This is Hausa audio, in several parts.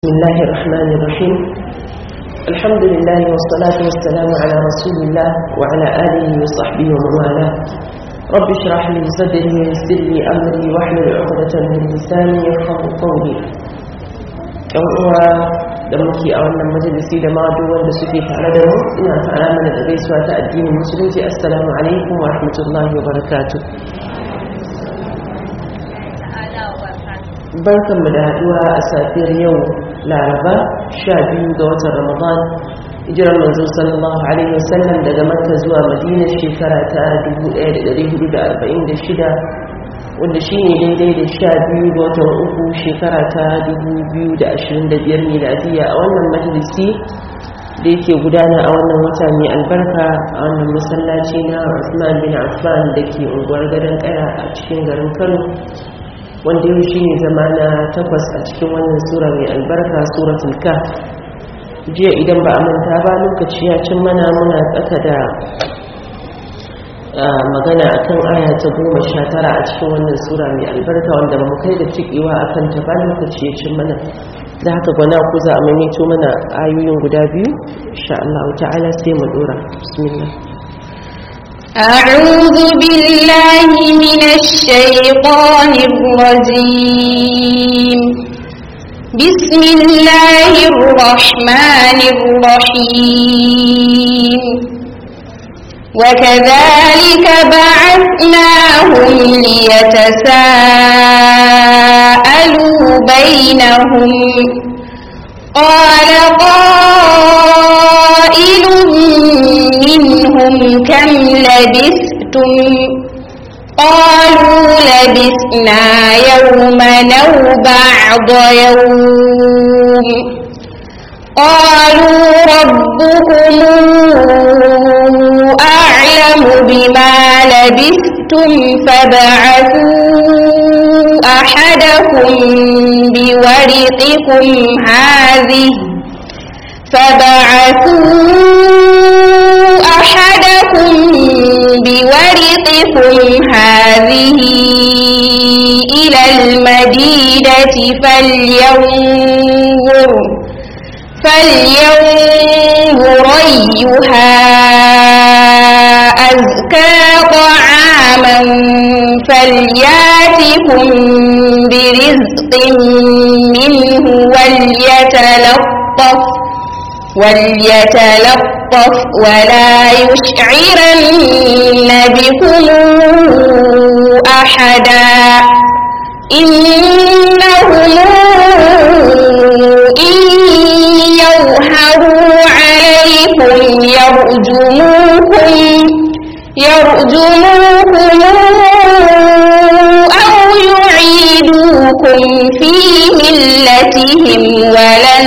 بسم الله الرحمن الرحيم الحمد لله والصلاة والسلام على رسول الله وعلى آله وصحبه ومن والاه رب اشرح لي صدري ويسر لي أمري واحلل عقدة من لساني يفقه قولي yan uwa da muke a wannan majalisi da ma duk wanda suke tare da mu ina fara mana da gaisuwa ta addinin musulunci assalamu alaikum wa rahmatullahi wa barakatuh barkanmu da haduwa a safiyar yau laraba sha biyu ga watan ramadan hijirar manzo sallallahu alaihi wasallam daga makka zuwa madina shekara ta 1446 wanda shi ne daidai da sha biyu ga watan uku shekara ta 2025 miladiya a wannan majalisi da yake gudana a wannan wata mai albarka a wannan masallaci na Usman bin Affan da ke unguwar gadon kaya a cikin garin Kano wanda yau shi ne zama na takwas a cikin wannan sura mai albarka suratul kaf jiya idan ba a manta ba lokaci ya cin mana muna tsaka da magana akan aya ta goma sha tara a cikin wannan sura mai albarka wanda ba mu kai da cikewa a kan ta ba lokaci ya cin mana da haka gwana ku za a maimaito mana ayoyin guda biyu insha Allah ta'ala sai mu dora bismillah أعوذ بالله من الشيطان الرجيم بسم الله الرحمن الرحيم وكذلك بعثناهم ليتساءلوا بينهم قال قائل منهم كم لبثتم قالوا لبثنا يوما أو بعض يوم قالوا ربكم أعلم بما لبثتم فابعثوا أحدكم بورقكم هذه فبعثوا أحدكم بورقكم هذه إلى المدينة فلينظر فلينظر أيها أزكى طعاما فلياتكم برزق منه وليتلطف وليتلطف ولا يشعرن بكم أحدا إنهم إن يظهروا عليكم يرجموكم يرجموكم أو يعيدوكم في ملتهم ولن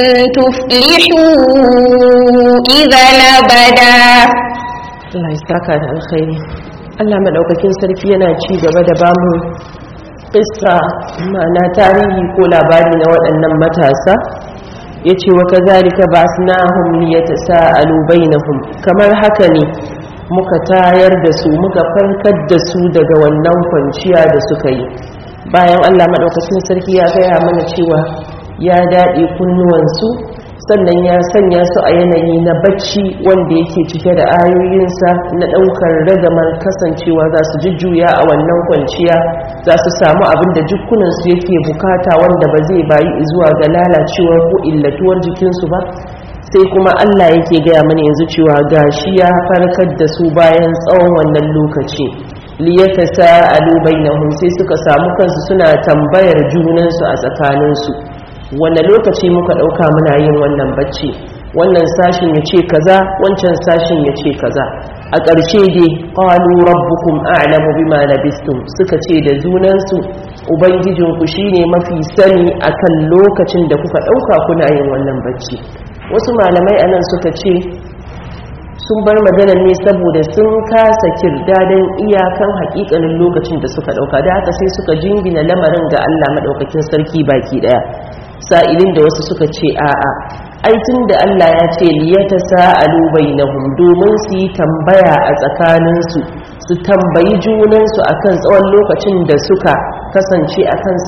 تفلحوا إذا أبدا Allah ya saka da alkhairi Allah madaukakin sarki yana ci gaba da bamu kissa ma'ana tarihi ko labari na waɗannan matasa yace wa kazalika ba'athnahum liyatasaalu bainahum kamar haka ne muka tayar da su muka farkar da su daga wannan kwanciya da suka yi bayan Allah madaukakin sarki ya gaya mana cewa ya daɗe kunnuwansu sannan ya sanya su a yanayi na bacci wanda yake cike da ayoyinsa na ɗaukar ragamar kasancewa za su jujjuya a wannan kwanciya za su samu abin da jikunansu yake bukata wanda ba zai bayi zuwa ga lalacewar ko illatuwar jikinsu ba sai kuma Allah yake gaya mana yanzu cewa gashi ya farkar da su bayan tsawon wannan lokaci liyata sa'alu bainahum sai suka samu kansu suna tambayar junansu a tsakaninsu wanda lokaci muka ɗauka muna yin wannan bacci wannan sashin ya ce kaza wancan sashin ya ce kaza a ƙarshe dai ƙwalu rabbukum a'lamu bima labistum suka ce da junansu ubangijinku shine mafi sani akan lokacin da kuka ɗauka kuna yin wannan bacci wasu malamai anan suka ce sun bar maganar ne saboda sun kasa kirdadan iyakan hakikanin lokacin da suka ɗauka da haka sai suka jingina lamarin ga Allah maɗaukakin sarki baki ɗaya sa'ilin da wasu suka ce a'a aitin da Allah ya ce liyata sa'alu bainahum domin su yi tambaya a tsakaninsu su tambayi junansu akan tsawon lokacin da suka kasance a kansa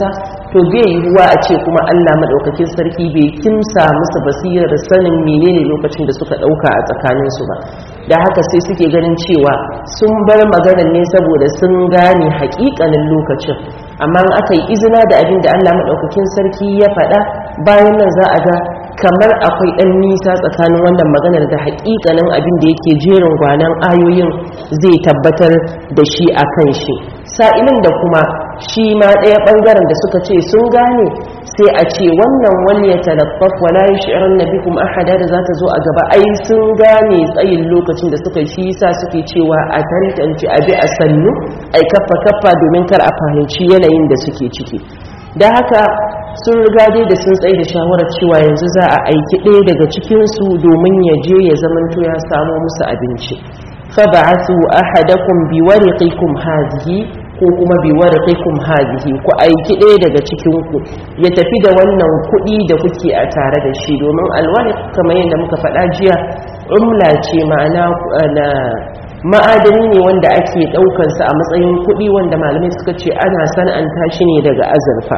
to bai yiwuwa a ce kuma Allah madaukakin sarki bai kimsa musu basirar sanin menene lokacin da suka dauka a tsakaninsu ba da haka sai suke ganin cewa sun bar maganar ne saboda sun gane hakikanin lokacin amma in aka yi izina da abin da Allah madaukakin sarki ya faɗa bayan nan za a ga kamar akwai ɗan nisa tsakanin wannan maganar da hakikanin abin da yake jerin gwanan ayoyin zai tabbatar da shi a kan shi sa'ilin da kuma shi ma ɗaya ɓangaren da suka ce sun gane sai a ce wannan wani ya talaffaf wala yi shi'arar na bikum ahada da za ta zo a gaba ai sun gane tsayin lokacin da suka shi sa suke cewa a tantance abi a sannu ai kaffa kaffa domin kar a fahimci yanayin da suke ciki da haka sun riga dai da sun tsaye da shawarar cewa yanzu za a aiki ɗaya daga cikinsu domin ya je ya zamanto ya samo musu abinci faba'athu ahadakum biwariqikum hadhihi ko kuma biwariqikum hadhihi ku aiki ɗaya daga cikin ku ya tafi da wannan kuɗi da kuke a tare da shi domin alwariq kamar yadda muka faɗa jiya umla ce ma'ana na ma'adani ne wanda ake ɗaukansa a matsayin kuɗi wanda malamai suka ce ana sana'anta shi ne daga azurfa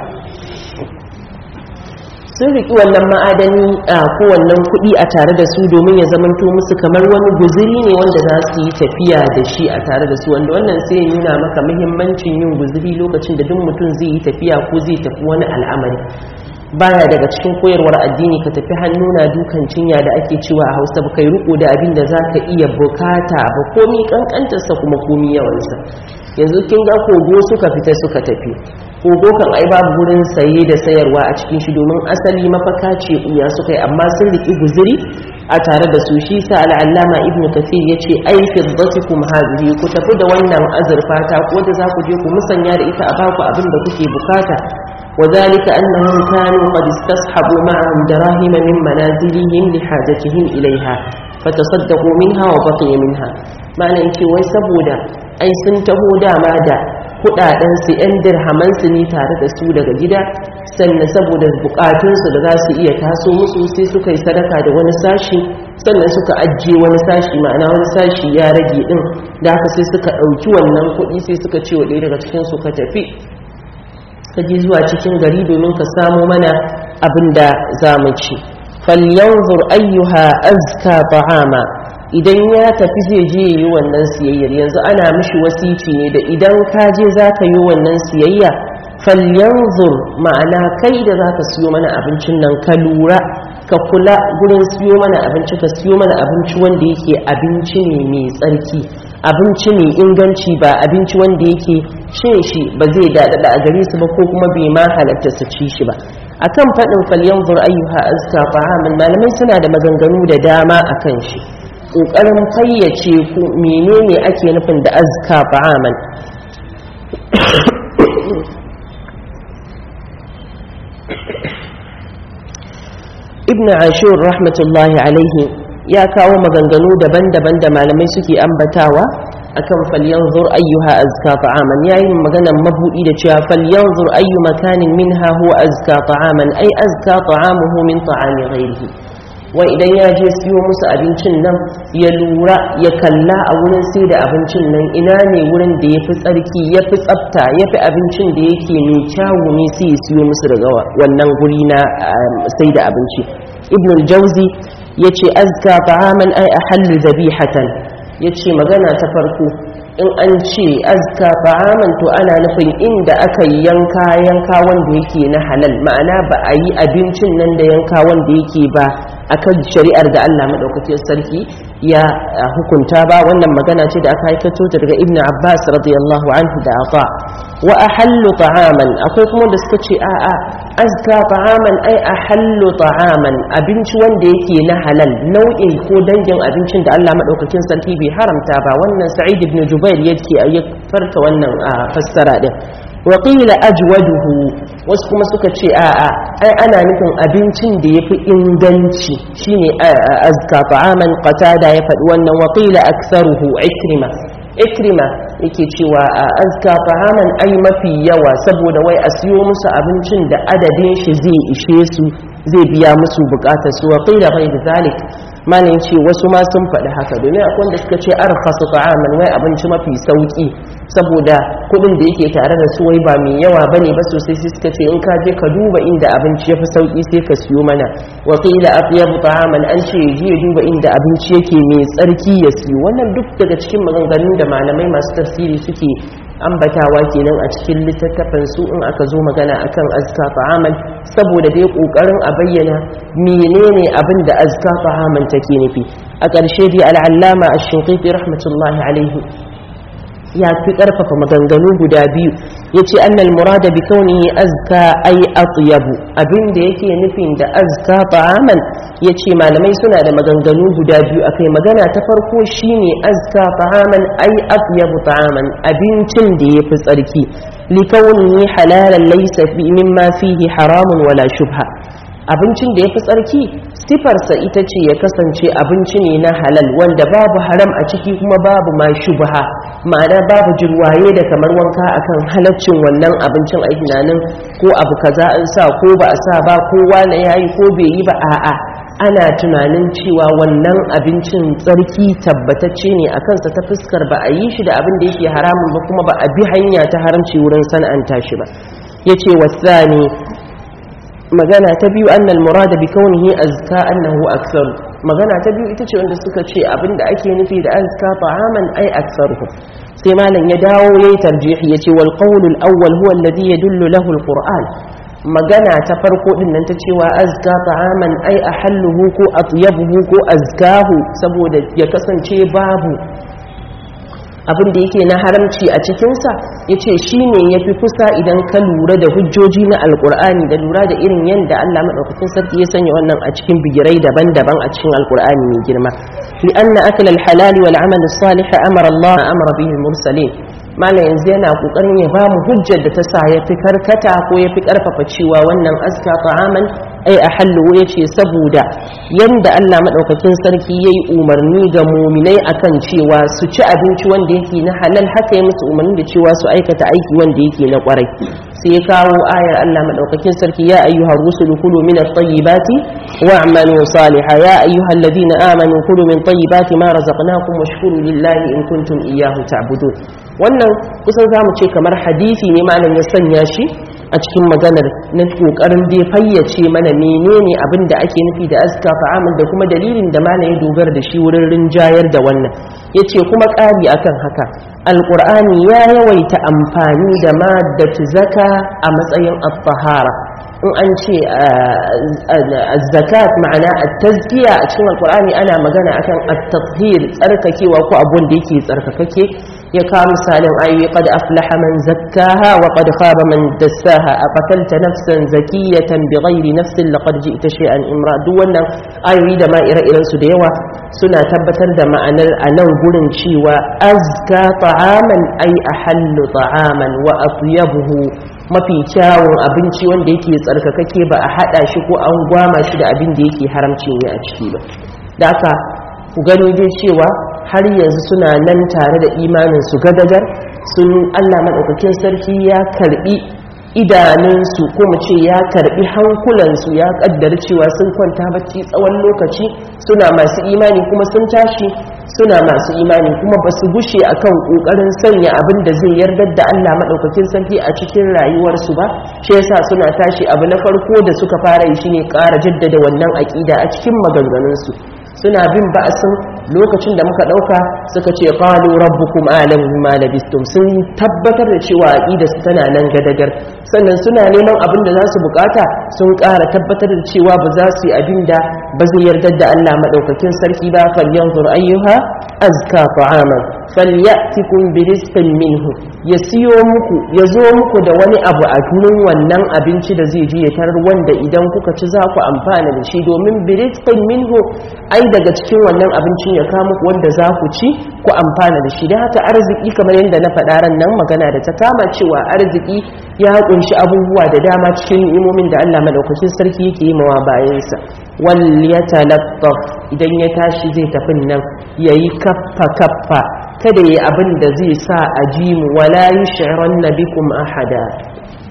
sun riƙi wannan ma'adani a kowannan kuɗi a tare da su domin ya zamanto musu kamar wani guziri ne wanda za su yi tafiya da shi a tare da su wanda wannan sai ya nuna maka muhimmancin yin guziri lokacin da duk mutum zai yi tafiya ko zai tafi wani al'amari baya daga cikin koyarwar addini ka tafi hannu na dukan cinya da ake cewa a hausa ba kai riko da abin da za ka iya bukata ba komi kankantarsa kuma komi yawansa yanzu kin ga kogo suka fita suka tafi kogo kan ai babu wurin saye da sayarwa a cikin shi domin asali mafaka ce uya suka yi amma sun riki guziri a tare da su shi sa al'allama ibnu kathir ya ce ai fiddatikum hadhihi ku tafi da wannan azurfa ta ko da za ku je ku musanya da ita a baku abin da kuke bukata وذلك أنهم كانوا قد استصحبوا معهم دراهم من منازلهم لحاجتهم إليها فتصدقوا منها وبقي منها معنى يكي ويسبودا أي سنتهو داما دا kudaden su yan dirhaman su ne tare da su daga gida sannan saboda bukatun su da za su iya taso musu sai suka yi sadaka da wani sashi sannan suka ajiye wani sashi ma'ana wani sashi ya rage din da haka sai suka dauki wannan kuɗi sai suka ce wa ɗaya daga cikin su ka tafi ka je zuwa cikin gari domin ka samo mana abin da za mu ci falyanzur ayyuha azka ta'ama idan ya tafi zai je yi wannan siyayyar yanzu ana mishi wasici ne da idan ka je za ka yi wannan siyayya falyanzur ma'ana kai da za ka siyo mana abincin nan ka lura ka kula gurin siyo mana abinci ka siyo mana abinci wanda yake abinci ne mai tsarki abinci mai inganci ba abinci wanda yake cin shi ba zai daɗaɗa a gare su ba ko kuma bai ma halatta su ci shi ba akan faɗin falyanzur ayyuha azka fa'amin malamai suna da maganganu da dama akan shi ƙoƙarin fayyace ku menene ake nufin da azka fa'aman ibn ashur rahmatullahi alaihi ya kawo maganganu daban-daban da malamai suke ambatawa akan falyanzur ayyuha azka ta'aman yayin maganan mabudi da cewa falyanzur ayyu makanin minha huwa azka ta'aman ay azka ta'amuhu min ta'ami ghairihi wa idan ya je siyo musu abincin nan ya lura ya kalla a wurin sai da abincin nan ina ne wurin da ya fi tsarki ya fi tsafta ya fi abincin da yake mai kyawu ne sai ya siyo musu daga wannan guri na sai da abinci ibn al-jauzi ya ce azka ta'aman ai a hallu zabihatan ya ce magana ta farko in an ce azka ta'aman to ana nufin inda aka yi yanka yanka wanda yake na halal ma'ana ba a yi abincin nan da yanka wanda yake ba akan shari'ar da Allah madaukakin sarki ya hukunta ba wannan magana ce da aka haikato ta daga ibnu abbas radiyallahu anhu da ata wa ahallu ta'aman akwai kuma da suka ce a'a azka ta'aman ai ahallu ta'aman abinci wanda yake na halal nau'in ko dangin abincin da Allah madaukakin sarki bai haramta ba wannan sa'id ibn jubair yake ya farta wannan fassara din wa qila ajwaduhu wasu kuma suka ce a'a ai ana nufin abincin da yafi inganci shine azka ta'aman qatada ya faɗi wannan wa qila aktharuhu ikrima ikrima yake cewa a azka ta'aman ai mafi yawa saboda wai a siyo musu abincin da adadin shi zai ishe su zai biya musu bukatar su wa qila ghayr zalik malin ce wasu ma sun faɗi haka domin akwai wanda suka ce arkhasu ta'aman wai abinci mafi sauki saboda kuɗin da yake tare da su wai ba mai yawa bane ba sosai sai suka ce in ka je ka duba inda abinci yafi sauki sai ka siyo mana wa qila atyabu ta'aman an ce je ya duba inda abinci yake mai tsarki ya siyo wannan duk daga cikin maganganun da malamai masu tafsiri suke ambatawa kenan a cikin littattafan su in aka zo magana akan azka ta'amal saboda dai kokarin a bayyana menene abin da azka ta'amal take nufi a ƙarshe dai al'allama ash-shinqiti rahmatullahi alaihi ya fi ƙarfafa maganganu guda biyu ya ce annal murada bi kaunihi azka ay atyabu abin da yake nufin da azka ta'aman ya ce malamai suna da maganganu guda biyu akai magana ta farko shine azka ta'aman ay atyabu ta'aman abincin da yafi tsarki li kaunihi halalan laysa fi mimma fihi haramun wala shubha abincin da yafi tsarki sifarsa ita ce ya kasance abinci ne na halal wanda babu haram a ciki kuma babu ma shubha ma'ana babu jirwaye da kamar wanka akan halaccin wannan abincin a tunanin ko abu kaza an sa ko ba a sa ba ko wani yayi ko bai yi ba a'a ana tunanin cewa wannan abincin tsarki tabbatacce ne a kansa ta fuskar ba a yi shi da abin da yake haramun ba kuma ba a bi hanya ta haramci wurin sana'anta shi ba yace wasani magana ta biyu annal murada bi kaunihi azka annahu aksar magana ta biyu ita ce wanda suka ce abinda ake nufi da azka ta'aman ai aksaruhu sai malam ya dawo yayi tarjihi yace wal qawl al awwal huwa alladhi yadullu lahu al qur'an magana ta farko din nan ta cewa azka ta'aman ai ahalluhu ko atyabuhu ko azkahu saboda ya kasance babu abin da yake na haramci a cikinsa ya ce shi ne ya fi kusa idan ka lura da hujjoji na alkur'ani da lura da irin yadda allah maɗaukakin sarki ya sanya wannan a cikin bigirai daban-daban a cikin alkur'ani mai girma li anna akal halali wal amal salih amara allah amara bihi mursalin malam yanzu yana kokarin ya bamu hujjar da ta sa ya fi karkata ko ya fi karfafa cewa wannan aska ta'aman ai a hallu ya ce saboda yanda Allah maɗaukakin sarki ya yi umarni ga muminai akan cewa su ci abinci wanda yake na halal haka ya musu umarni da cewa su aikata aiki wanda yake na kwarai sai ya kawo ayar Allah maɗaukakin sarki ya ayyuhar rusulu kulu min at-tayyibati wa'malu salihan ya ayyuhal ladina amanu kulu min tayyibati ma razaqnakum washkuru lillahi in kuntum iyyahu ta'budun wannan kusan zamu ce kamar hadisi ne malam ya sanya shi a cikin maganar na kokarin dai fayyace mana menene abin da ake nufi da azka fa'amal da kuma dalilin da malam ya dogara da shi wurin rinjayar da wannan yace kuma ƙari akan haka alqur'ani ya yawaita amfani da maddatu zaka a matsayin at-tahara in an ce zakat ma'ana at-tazkiya a cikin alqur'ani ana magana akan at-tathhir tsarkakewa ko abun da yake tsarkakake ya kawo misalin ayoyi qad aflaha man zakkaha wa qad khaba man dassaha aqatalta nafsan zakiyatan bighairi nafsin laqad ji'ta shay'an imra duk wannan ayoyi da ma ire-iren su da yawa suna tabbatar da ma'anar a nan gurin cewa azka ta'aman ay ahallu ta'aman wa atyabuhu mafi kyawun abinci wanda yake tsarkakake ba a hada shi ko an gwama shi da abin da yake haramci ne a ciki ba da haka ku gano dai cewa har yanzu suna nan tare da imanin su gadagar sun Allah madaukakin sarki ya karbi idanunsu ko mu ce ya karbi hankulansu ya kaddara cewa sun kwanta bacci tsawon lokaci suna masu imani kuma sun tashi suna masu imani kuma ba su gushe akan kokarin sanya abin da zai yardar da Allah madaukakin sarki a cikin rayuwarsu ba shi yasa suna tashi abu na farko da suka fara yi shine ƙara jaddada wannan aƙida a cikin maganganunsu suna bin ba'asin lokacin da muka dauka suka ce qalu rabbukum a'lamu bima labistum sun tabbatar da cewa aqida su tana nan gadagar sannan suna neman abin da za su bukata sun ƙara tabbatar da cewa ba za su yi abin da ba zai yarda da Allah madaukakin sarki ba falyanzur ayyuha azka ta'aman falyatikum birizqin minhu ya siyo muku ya zo muku da wani abu a gurin wannan abinci da zai je ya tarar wanda idan kuka ci za ku amfana da shi domin birizqin minhu ai daga cikin wannan abincin ya kawo muku wanda za ku ci ku amfana da shi da haka arziki kamar yadda na faɗa ran nan magana da ta kama cewa arziki ya kunshi abubuwa da dama cikin ni'imomin da Allah madaukakin sarki yake yi mawa bayansa wal yatalattaf idan ya tashi zai tafi nan yayi kaffa kaffa kada yayi abin da zai sa a ji mu wala yush'iranna bikum ahada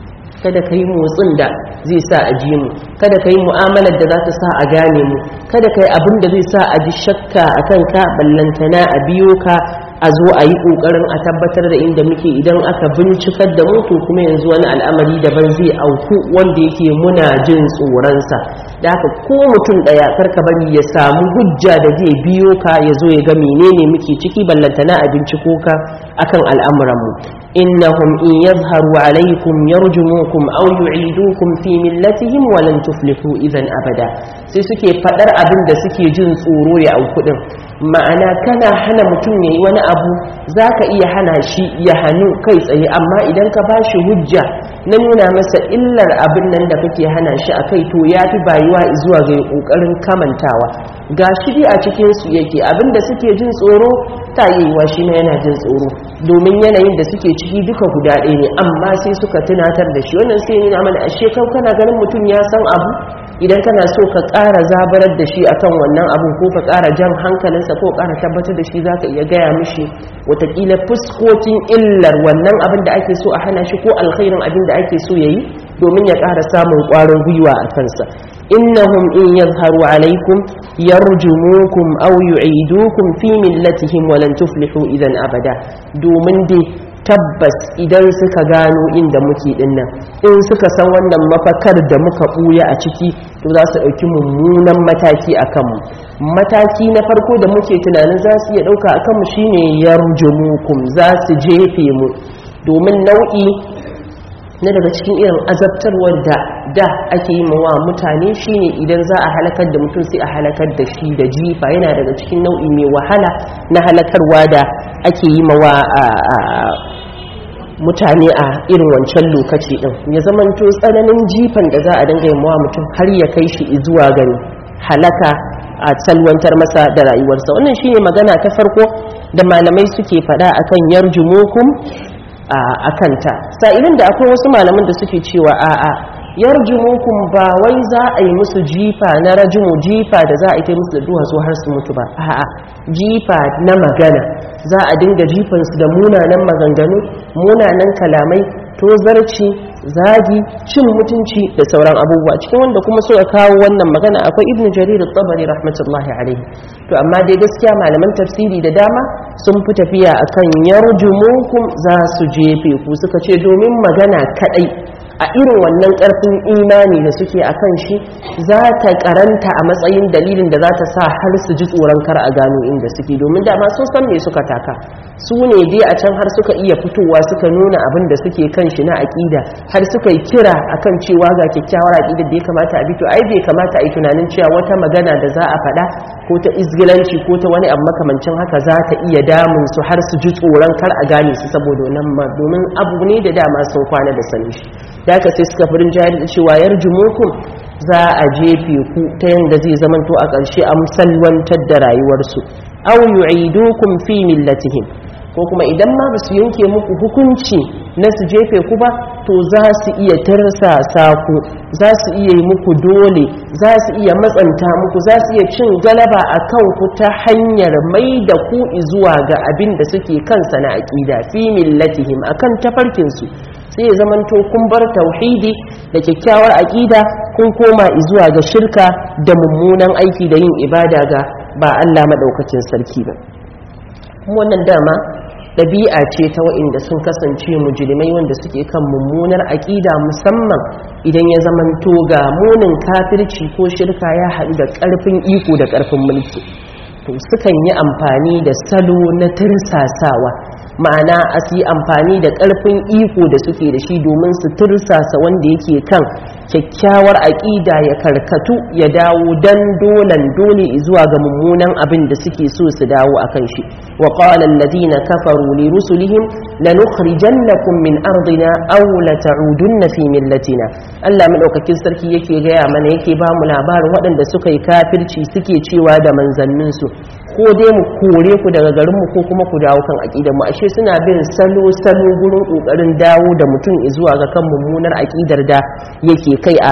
kada ka yi motsin da zai sa a ji mu kada ka yi mu'amalar da za ta sa a gane mu kada ka yi abin da zai sa a ji shakka a kanka ballantana a biyo ka a zo a yi ƙoƙarin a tabbatar da inda muke idan aka bincikar da mu to kuma yanzu wani al'amari daban zai auku wanda yake muna jin tsoronsa da haka ko mutum ɗaya karka bari ya samu hujja da zai biyo ka ya zo ya ga menene muke ciki ballantana a binciko ka akan al'amuranmu innahum in yadhharu alaykum yarjumukum aw yu'idukum fi millatihim wa lan tuflihu idan abada sai suke fadar abin da suke jin tsoro ya auku din ma'ana kana hana mutum yayi wani abu zaka iya hana shi ya hanu kai tsaye amma idan ka bashi hujja na nuna masa illar abin nan da kake hana shi akai to yafi bayuwa zuwa ga kokarin kamantawa ga shi dai a cikin su yake abin da suke jin tsoro ta yiwa shi ne yana jin tsoro domin yanayin da suke ciki duka guda ɗaya ne amma sai suka tunatar da shi wannan sai nuna mana ashe kau kana ganin mutum ya san abu idan kana so ka ƙara zabarar da shi akan wannan abu ko ka ƙara jan hankalinsa ko ƙara tabbatar da shi za ka iya gaya mishi watakila fuskokin illar wannan abin da ake so a hana shi ko alkhairin abin da ake so ya yi domin ya ƙara samun ƙwarin gwiwa a kansa innahum in yadhharu alaikum yarjumukum aw yu'idukum fi millatihim wa lan tuflihu idan abada domin dai tabbas idan suka gano inda muke dinnan in suka san wannan mafakar da muka buya a ciki to za su ɗauki mummunan mataki a kanmu mataki na farko da muke tunanin za su iya ɗauka a kanmu shine yarjumukum za su jefe mu domin nau'i na daga cikin irin azabtarwar da da ake yi mawa mutane shine idan za a halakar da mutum sai a halakar da shi da jifa yana daga cikin nau'i mai wahala na halakarwa da ake yi mawa mutane a irin wancan lokaci din ya zamanto tsananin jifan da za a dinga yi mawa mutum har ya kai shi zuwa gani halaka a salwantar masa da rayuwarsa wannan shine magana ta farko da malamai suke faɗa akan yarjumukum a kanta sa'ilin da akwai wasu malaman da suke cewa a'a yarjumukum ba wai za a yi musu jifa na rajimu jifa da za a yi ta musu da duwatsu har su mutu ba a'a jifa na magana za a dinga jifansu da munanan maganganu munanan kalamai tozarci zagi cin mutunci da sauran abubuwa cikin wanda kuma so ya kawo wannan magana akwai ibnu jarir at-tabari rahmatullahi alaihi to amma dai gaskiya malaman tafsiri da dama sun fi tafiya akan yarjumukum za su jefe ku suka ce domin magana kadai a irin wannan karfin imani da suke akan shi za ta karanta a matsayin dalilin da za ta sa har su ji tsoron kar a gano inda suke domin dama sun san me suka taka su ne dai a can har suka iya fitowa suka nuna abin da suke kan shi na aƙida har suka yi kira akan cewa ga kyakkyawar aƙidar da ya kamata a bito ai bai kamata a yi tunanin cewa wata magana da za a faɗa ko ta izgilanci ko ta wani abu makamancin haka za ta iya damun su har su ji tsoron kar a gane su saboda wannan ma domin abu ne da dama sun kwana da sani shi da haka sai suka furin jari da cewa yarjumukum za a jefe ku ta yadda zai zamanto a ƙarshe a musalwantar da rayuwarsu aw yu'idukum fi millatihim ko kuma idan ma ba su yanke muku hukunci na su jefe ku ba to za su iya tarsasa ku za su iya yi muku dole za su iya matsanta muku za su iya cin galaba a kan ku ta hanyar mai da ku zuwa ga abin da suke kansa na aƙida fi millatihim akan tafarkinsu sai ya zamanto kun bar tauhidi da kyakkyawar aƙida kun koma zuwa ga shirka da mummunan aiki da yin ibada ga ba Allah maɗaukakin sarki ba wannan dama ɗabi'a ce ta wa'inda sun kasance mujrimai wanda suke kan mummunar aƙida musamman idan ya zamanto ga munin kafirci ko shirka ya haɗu da ƙarfin iko da ƙarfin mulki to sukan yi amfani da salo na tirsasawa ma'ana a su yi amfani da ƙarfin iko da suke da shi domin su tursasa wanda yake kan kyakkyawar aƙida ya karkatu ya dawo dan dolan dole zuwa ga mummunan abin da suke so su dawo a kan shi wa qala alladhina kafaru li rusulihim lanukhrijannakum min ardina aw la ta'udunna fi millatina Allah madaukakin sarki yake gaya mana yake ba mu labarin waɗanda suka yi kafirci suke cewa da manzanninsu ko dai mu kore ku daga garinmu ko kuma ku dawo kan aƙidar mu ashe suna bin salo salo gurin ƙoƙarin dawo da mutum zuwa ga kan mummunar aƙidar da yake kai a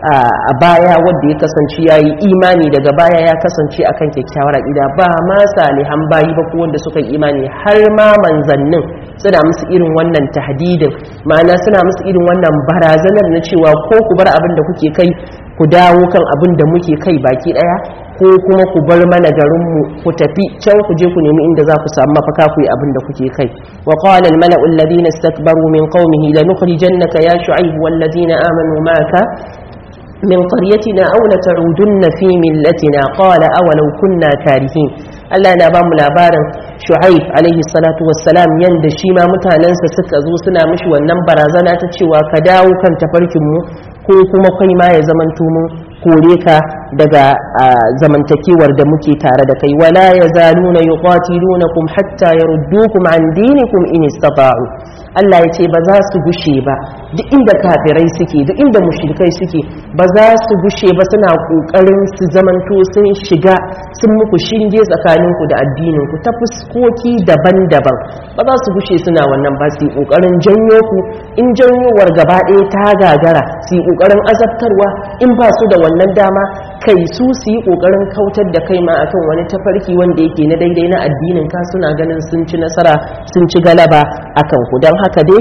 a baya wanda ya kasance ya yi imani daga baya ya kasance akan kyakkyawar aƙida ba ma salihan bayi ba ko wanda suka yi imani har ma manzannin suna musu irin wannan tahdidin ma'ana suna musu irin wannan barazanar na cewa ko ku bar abin da kuke kai ku dawo kan abin da muke kai baki daya ko kuma ku bar mana garinmu ku tafi can ku je ku nemi inda za ku samu mafaka ku yi abin da kuke kai wa qala al mala'u alladhina istakbaru min qaumihi lanukhrijannaka ya shu'aib wal ladina amanu ma'aka min qaryatina aw la ta'udunna fi millatina qala awalau kunna karihin Allah na ba mu labarin Shu'aib alaihi salatu wassalam yanda shi ma mutanensa suka zo suna mishi wannan barazana ta cewa ka dawo kan tafarkin mu ko kuma kai ma ya zamanto mu kore ka daga zamantakewar da muke tare da kai wala yazaluna yuqatilunakum hatta yaruddukum an dinikum in istata'u Allah ya ce ba za su gushe ba duk inda kafirai suke duk inda mushrikai suke ba za su gushe ba suna kokarin su zamanto sun shiga sun muku shinge tsakaninku da addininku ta fuskoki daban-daban ba za su gushe suna wannan ba su yi kokarin janyo ku in janyowar gaba ɗaya ta gagara su yi kokarin azabtarwa in ba su da wannan dama kai su su yi kokarin kautar da kai ma akan wani tafarki wanda yake na daidai na addinin ka suna ganin sun ci nasara sun ci galaba akan ku don haka dai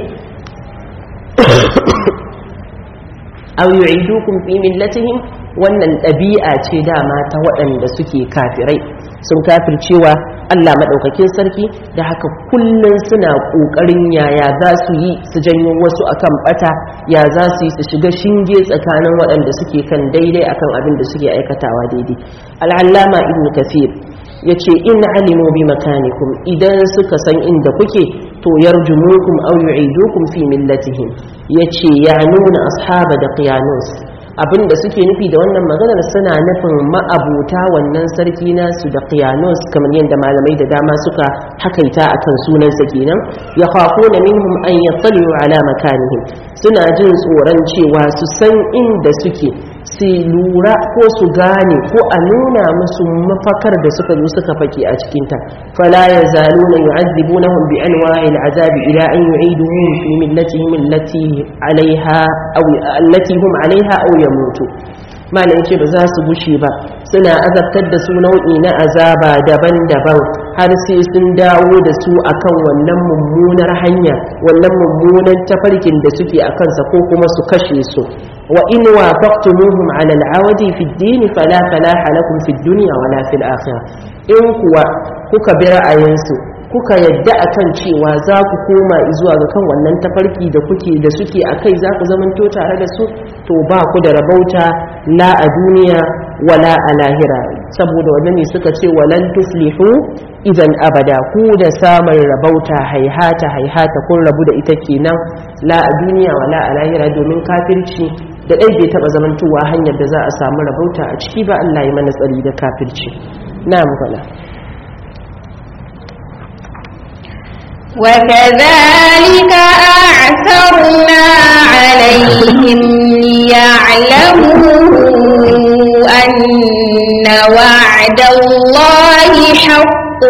aw yu'idukum fi millatihim wannan ɗabi'a ce dama ta waɗanda suke kafirai sun kafircewa Allah maɗaukakin sarki da haka kullum suna ƙoƙarin yaya za su yi su janyo wasu akan ɓata ya za su yi su shiga shinge tsakanin waɗanda suke kan daidai akan abin da suke aikatawa daidai al'allama ibn kafir ya ce in alimu bi makanikum idan suka san inda kuke to yarjumukum aw yu'idukum fi millatihim yace ya nuna ashaba da qiyanus abinda suke nufi da wannan maganar suna nufin ma'abuta wannan sarki nasu da qiyanus kamar yadda malamai da dama suka hakaita akan sunansa kenan ya khafuna minhum an yattali'u ala makanihim suna jin tsoron cewa su san inda suke su lura ko su gane ko a nuna musu mafakar da suka zo suka fake a cikinta fala ya zalu na yu'azzibunahum bi anwa'i al'azabi ila an yu'iduhum fi millatihim allati alaiha aw allati hum alaiha aw yamutu malam ce ba za su gushe ba suna azabtar da su nau'i na azaba daban-daban har sai sun dawo da su akan wannan mummunar hanya wannan mummunan tafarkin da suke a kansa ko kuma su kashe su wa in wafaqtumuhum ala al'awadi fi ad-din fala falaha lakum fi ad-dunya wala fil akhirah in kuwa kuka bi ra'ayinsu kuka yadda akan cewa za ku koma zuwa ga kan wannan tafarki da kuke da suke akai za ku zamanto tare da su to ba ku da rabauta la a duniya wala a lahira saboda wannan ne suka ce walan tuflihu idan abada ku da samun rabauta haihata haihata kun rabu da ita kenan la a duniya wala a lahira domin kafirci da ɗai bai taɓa zamantowa hanyar da za a samu rabauta a ciki ba Allah ya mana tsari da kafirci na magana وكذلك أعثرنا عليهم ليعلموا أن وعد الله حق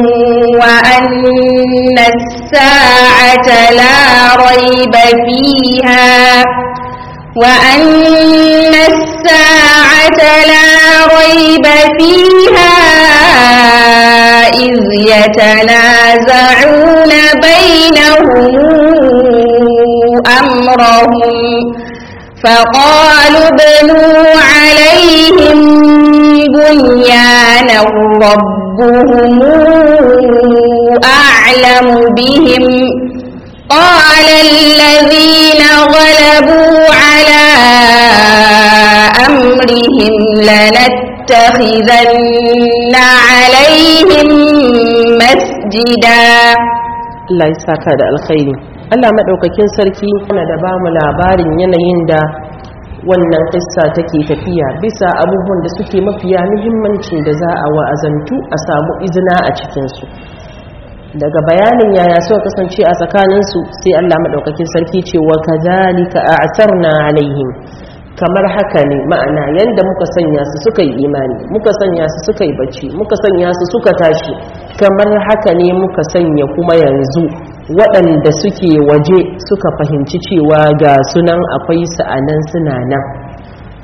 وأن الساعة لا ريب فيها وأن الساعة لا ريب فيها إذ يتنازعون بينهم أمرهم فقالوا ابنوا عليهم بنيانا ربهم أعلم بهم قال الذين غلبوا على أمرهم لنتخذن عليهم مسجدا Allah ya saka da alkhairi Allah madaukakin sarki yana da bamu labarin yanayin da wannan kissa take tafiya bisa abubuwan da suke mafiya muhimmancin da za a wa'azantu a samu izina a cikinsu daga bayanin yaya suka kasance a tsakaninsu sai Allah maɗaukakin sarki ce wa kazalika a'tarna alaihim kamar haka ne ma'ana yanda muka sanya su suka yi imani muka sanya su suka yi bacci muka sanya su suka tashi kamar haka ne muka sanya kuma yanzu waɗanda suke waje suka fahimci cewa ga sunan akwai su a nan suna nan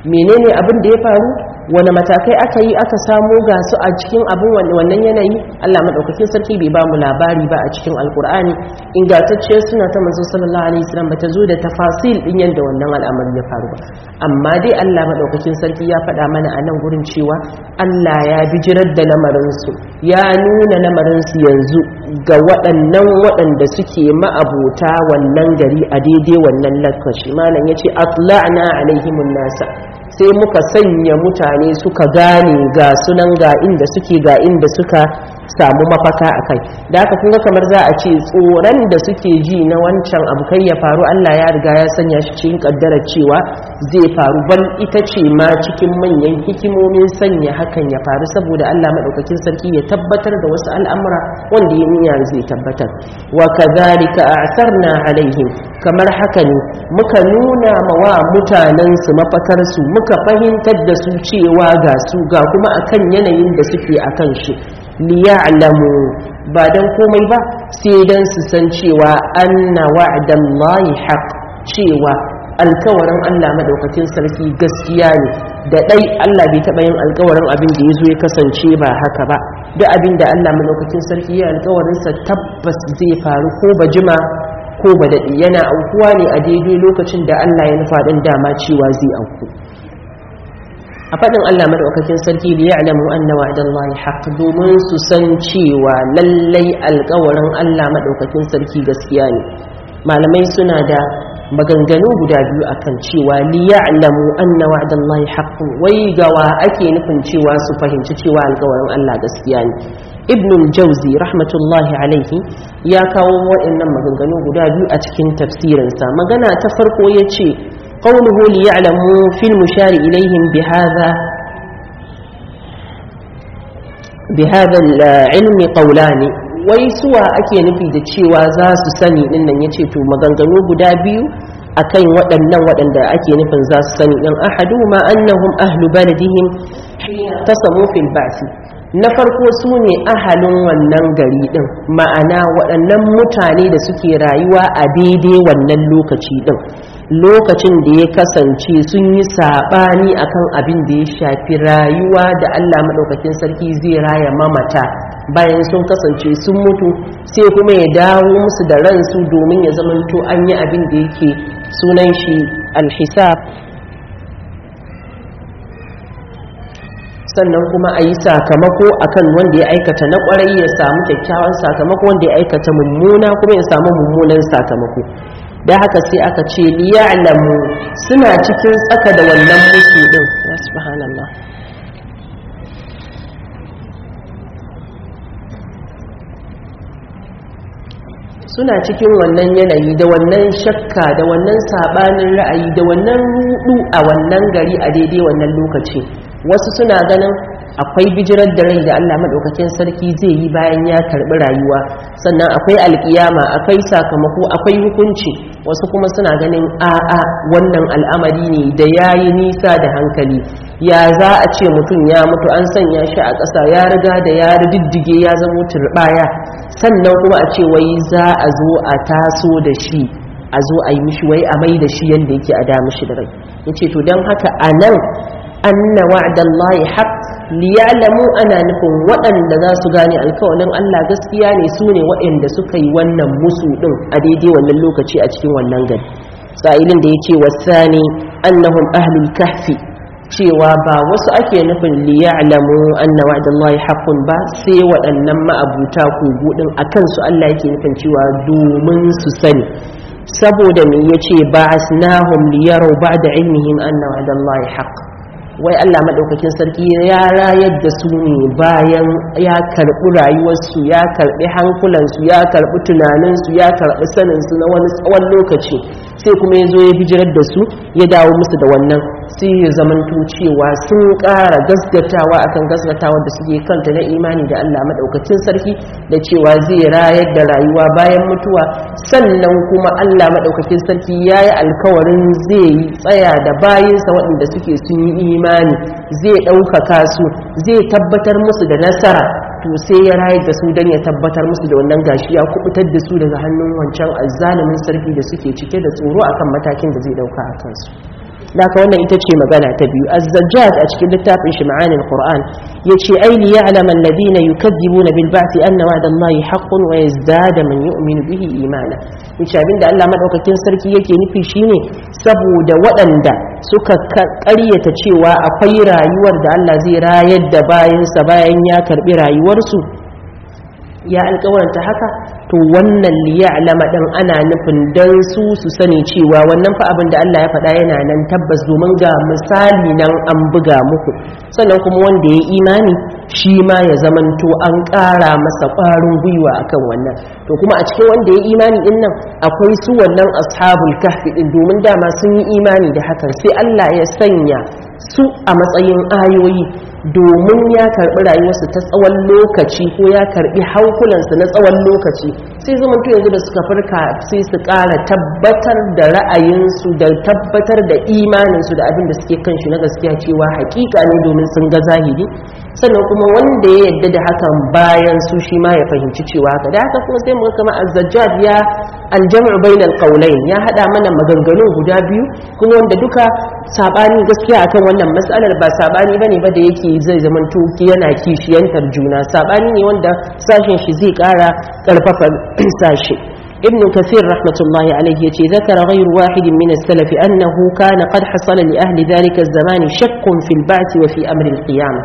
menene abin da ya faru wani matakai aka yi aka samo ga su a cikin abin wannan yanayi Allah madaukakin sarki bai ba mu labari ba a cikin alkur'ani ingantacciyar suna ta manzo sallallahu alaihi wasallam bata zo da tafasil din yadda wannan al'amari ya faru ba amma dai Allah madaukakin sarki ya faɗa mana a nan gurin cewa Allah ya bijirar da lamarin su ya nuna lamarin su yanzu ga waɗannan waɗanda suke ma'abota wannan gari a daidai wannan lokaci malam yace atla'na alaihimun nasa sai muka sanya mutane suka gane ga sunan ga inda suke ga inda suka samu mafaka a kai da haka kunga kamar za a ce tsoron da suke ji na wancan abu kai ya faru Allah ya riga ya sanya shi cikin kaddarar cewa zai faru bal ita ce ma cikin manyan hikimomin sanya hakan ya faru saboda Allah madaukakin sarki ya tabbatar da wasu al'amura wanda ya niyya zai tabbatar wa kadhalika a'sarna alaihim kamar haka ne muka nuna ma wa mutanen su mafakar su muka fahimtar da su cewa ga su ga kuma akan yanayin da suke akan shi liya'lamu ba dan komai ba sai dan su san cewa anna wa'dallahi haqq cewa alkawarin Allah madaukakin sarki gaskiya ne da dai Allah bai taba yin alkawarin abin da yazo ya kasance ba haka ba duk abin da Allah madaukakin sarki ya alkawarin sa tabbas zai faru ko ba jima ko ba dadi yana aukuwa ne a daidai lokacin da Allah ya nufa din dama cewa zai auku a faɗin Allah madaukakin sarki da ya'lamu anna wa'dallahi haqq domin su san cewa lallai alƙawarin Allah madaukakin sarki gaskiya ne malamai suna da maganganu guda biyu akan cewa li ya'lamu anna wa'dallahi haqq wai gawa ake nufin cewa su fahimci cewa alƙawarin Allah gaskiya ne ibn al-jawzi rahmatullahi alaihi ya kawo waɗannan maganganu guda biyu a cikin tafsirinsa magana ta farko yace قوله ليعلموا في المشار إليهم بهذا بهذا العلم قولان ويسوى أكي نفي دتشيوا زاس سني إنن يتشيتو مغنغنو بدابيو akan waɗannan waɗanda ake nufin za su sani ɗin ahadu ma annahum ahlu baladihim tasamu fil ba'si na farko su ne ahalin wannan gari ɗin ma'ana waɗannan mutane da suke rayuwa a daidai wannan lokaci ɗin lokacin da ya kasance sun yi saɓani akan abin da ya shafi rayuwa da Allah maɗaukakin sarki zai raya mamata bayan sun kasance sun mutu sai kuma ya dawo musu da ransu domin ya zamanto an yi abin da yake sunan shi alhisab sannan kuma a yi sakamako akan wanda ya aikata na kwarai ya samu kyakkyawan sakamako wanda ya aikata mummuna kuma ya samu mummunan sakamako da haka sai aka ce liya'lamu suna cikin tsaka da wannan musu din ya subhanallah suna cikin wannan yanayi da wannan shakka da wannan sabanin ra'ayi da wannan rudu a wannan gari a daidai wannan lokaci wasu suna ganin akwai bijirar da rai da Allah madaukakin sarki zai yi bayan ya karbi rayuwa sannan akwai alkiyama akwai sakamako akwai hukunci wasu kuma suna ganin a'a wannan al'amari ne da yayi nisa da hankali ya za a ce mutum ya mutu an sanya shi a ƙasa ya riga da ya riddige ya zama turbaya sannan kuma a ce wai za a zo a taso da shi a zo a yi mishi wai a mai da shi yadda yake a da mishi da rai yace to don haka anan anna wa'dallahi haqq liya'lamu ana nufin waɗanda za su gane alkawalin Allah gaskiya ne su ne waɗanda suka yi wannan musu ɗin a daidai wannan lokaci a cikin wannan gari sa'ilin da yake wasani annahum ahlul kahfi cewa ba wasu ake nufin liya'lamu anna wa'dallahi haqqun ba sai waɗannan ma'abuta kogo ɗin akan su Allah yake nufin cewa domin su sani saboda me yace ba'asnahum liyaru ba'da ilmihim anna wa'dallahi haqq wai Allah maɗaukakin sarki ya rayar da su ne bayan ya karɓi rayuwarsu ya karɓi hankulansu ya karɓi tunaninsu ya karɓi saninsu na wani tsawon lokaci sai kuma ya zo ya bijirar da su ya dawo musu da wannan sai ya zamanto cewa sun ƙara gasgatawa akan gasgatawa da suke kanta na imani da Allah maɗaukakin sarki da cewa zai rayar da rayuwa bayan mutuwa sannan kuma Allah maɗaukakin sarki ya yi alkawarin zai tsaya da bayinsa waɗanda suke sun yi imani imani zai ɗaukaka su zai tabbatar musu da nasara to sai ya rayar da su don ya tabbatar musu da wannan gashi ya kubutar da su daga hannun wancan azzalumin sarki da suke cike da tsoro akan matakin da zai ɗauka a kansu da haka wannan ita ce magana ta biyu az-zajjaj a cikin littafin shi ma'anin qur'an yace ai li ya'lama alladhina yukadzibuna bil ba'thi anna wa'dallahi haqqun wa yazdada man yu'minu bihi imana yace abinda Allah madaukakin sarki yake nufi shine saboda waɗanda suka ƙaryata cewa akwai rayuwar da Allah zai rayar da bayansa bayan ya karbi rayuwarsu ya alkawaranta haka to wannan liya'lama din ana nufin dan su su sani cewa wannan fa abin da Allah ya faɗa yana nan tabbas domin ga misali nan an buga muku sannan kuma wanda ya imani shi ma ya zamanto an ƙara masa ƙwarin gwiwa akan wannan to kuma a cikin wanda ya imani din nan akwai su wannan ashabul kahfi din domin dama sun yi imani da hakan sai Allah ya sanya su a matsayin ayoyi domin ya karbi rayuwarsu ta tsawon lokaci ko ya karbi haukulansu na tsawon lokaci sai zamanto yanzu da suka farka sai su ƙara tabbatar da ra'ayinsu da tabbatar da imaninsu da abin da suke kan shi na gaskiya cewa hakika ne domin sun ga zahiri sannan kuma wanda ya yadda da hakan bayan su shi ma ya fahimci cewa haka da haka kuma sai mu kama azzajjad ya aljam'u bainal qawlain ya hada mana maganganun guda biyu kuma wanda duka sabani gaskiya akan wannan matsalar ba sabani bane ba da yake zai zaman toki yana kishiyantar juna sabani ne wanda sashen shi zai kara karfafa sashi ابن كثير رحمة الله عليه يتي ذكر غير واحد من السلف أنه كان قد حصل لأهل ذلك الزمان شك في البعث وفي أمر القيامة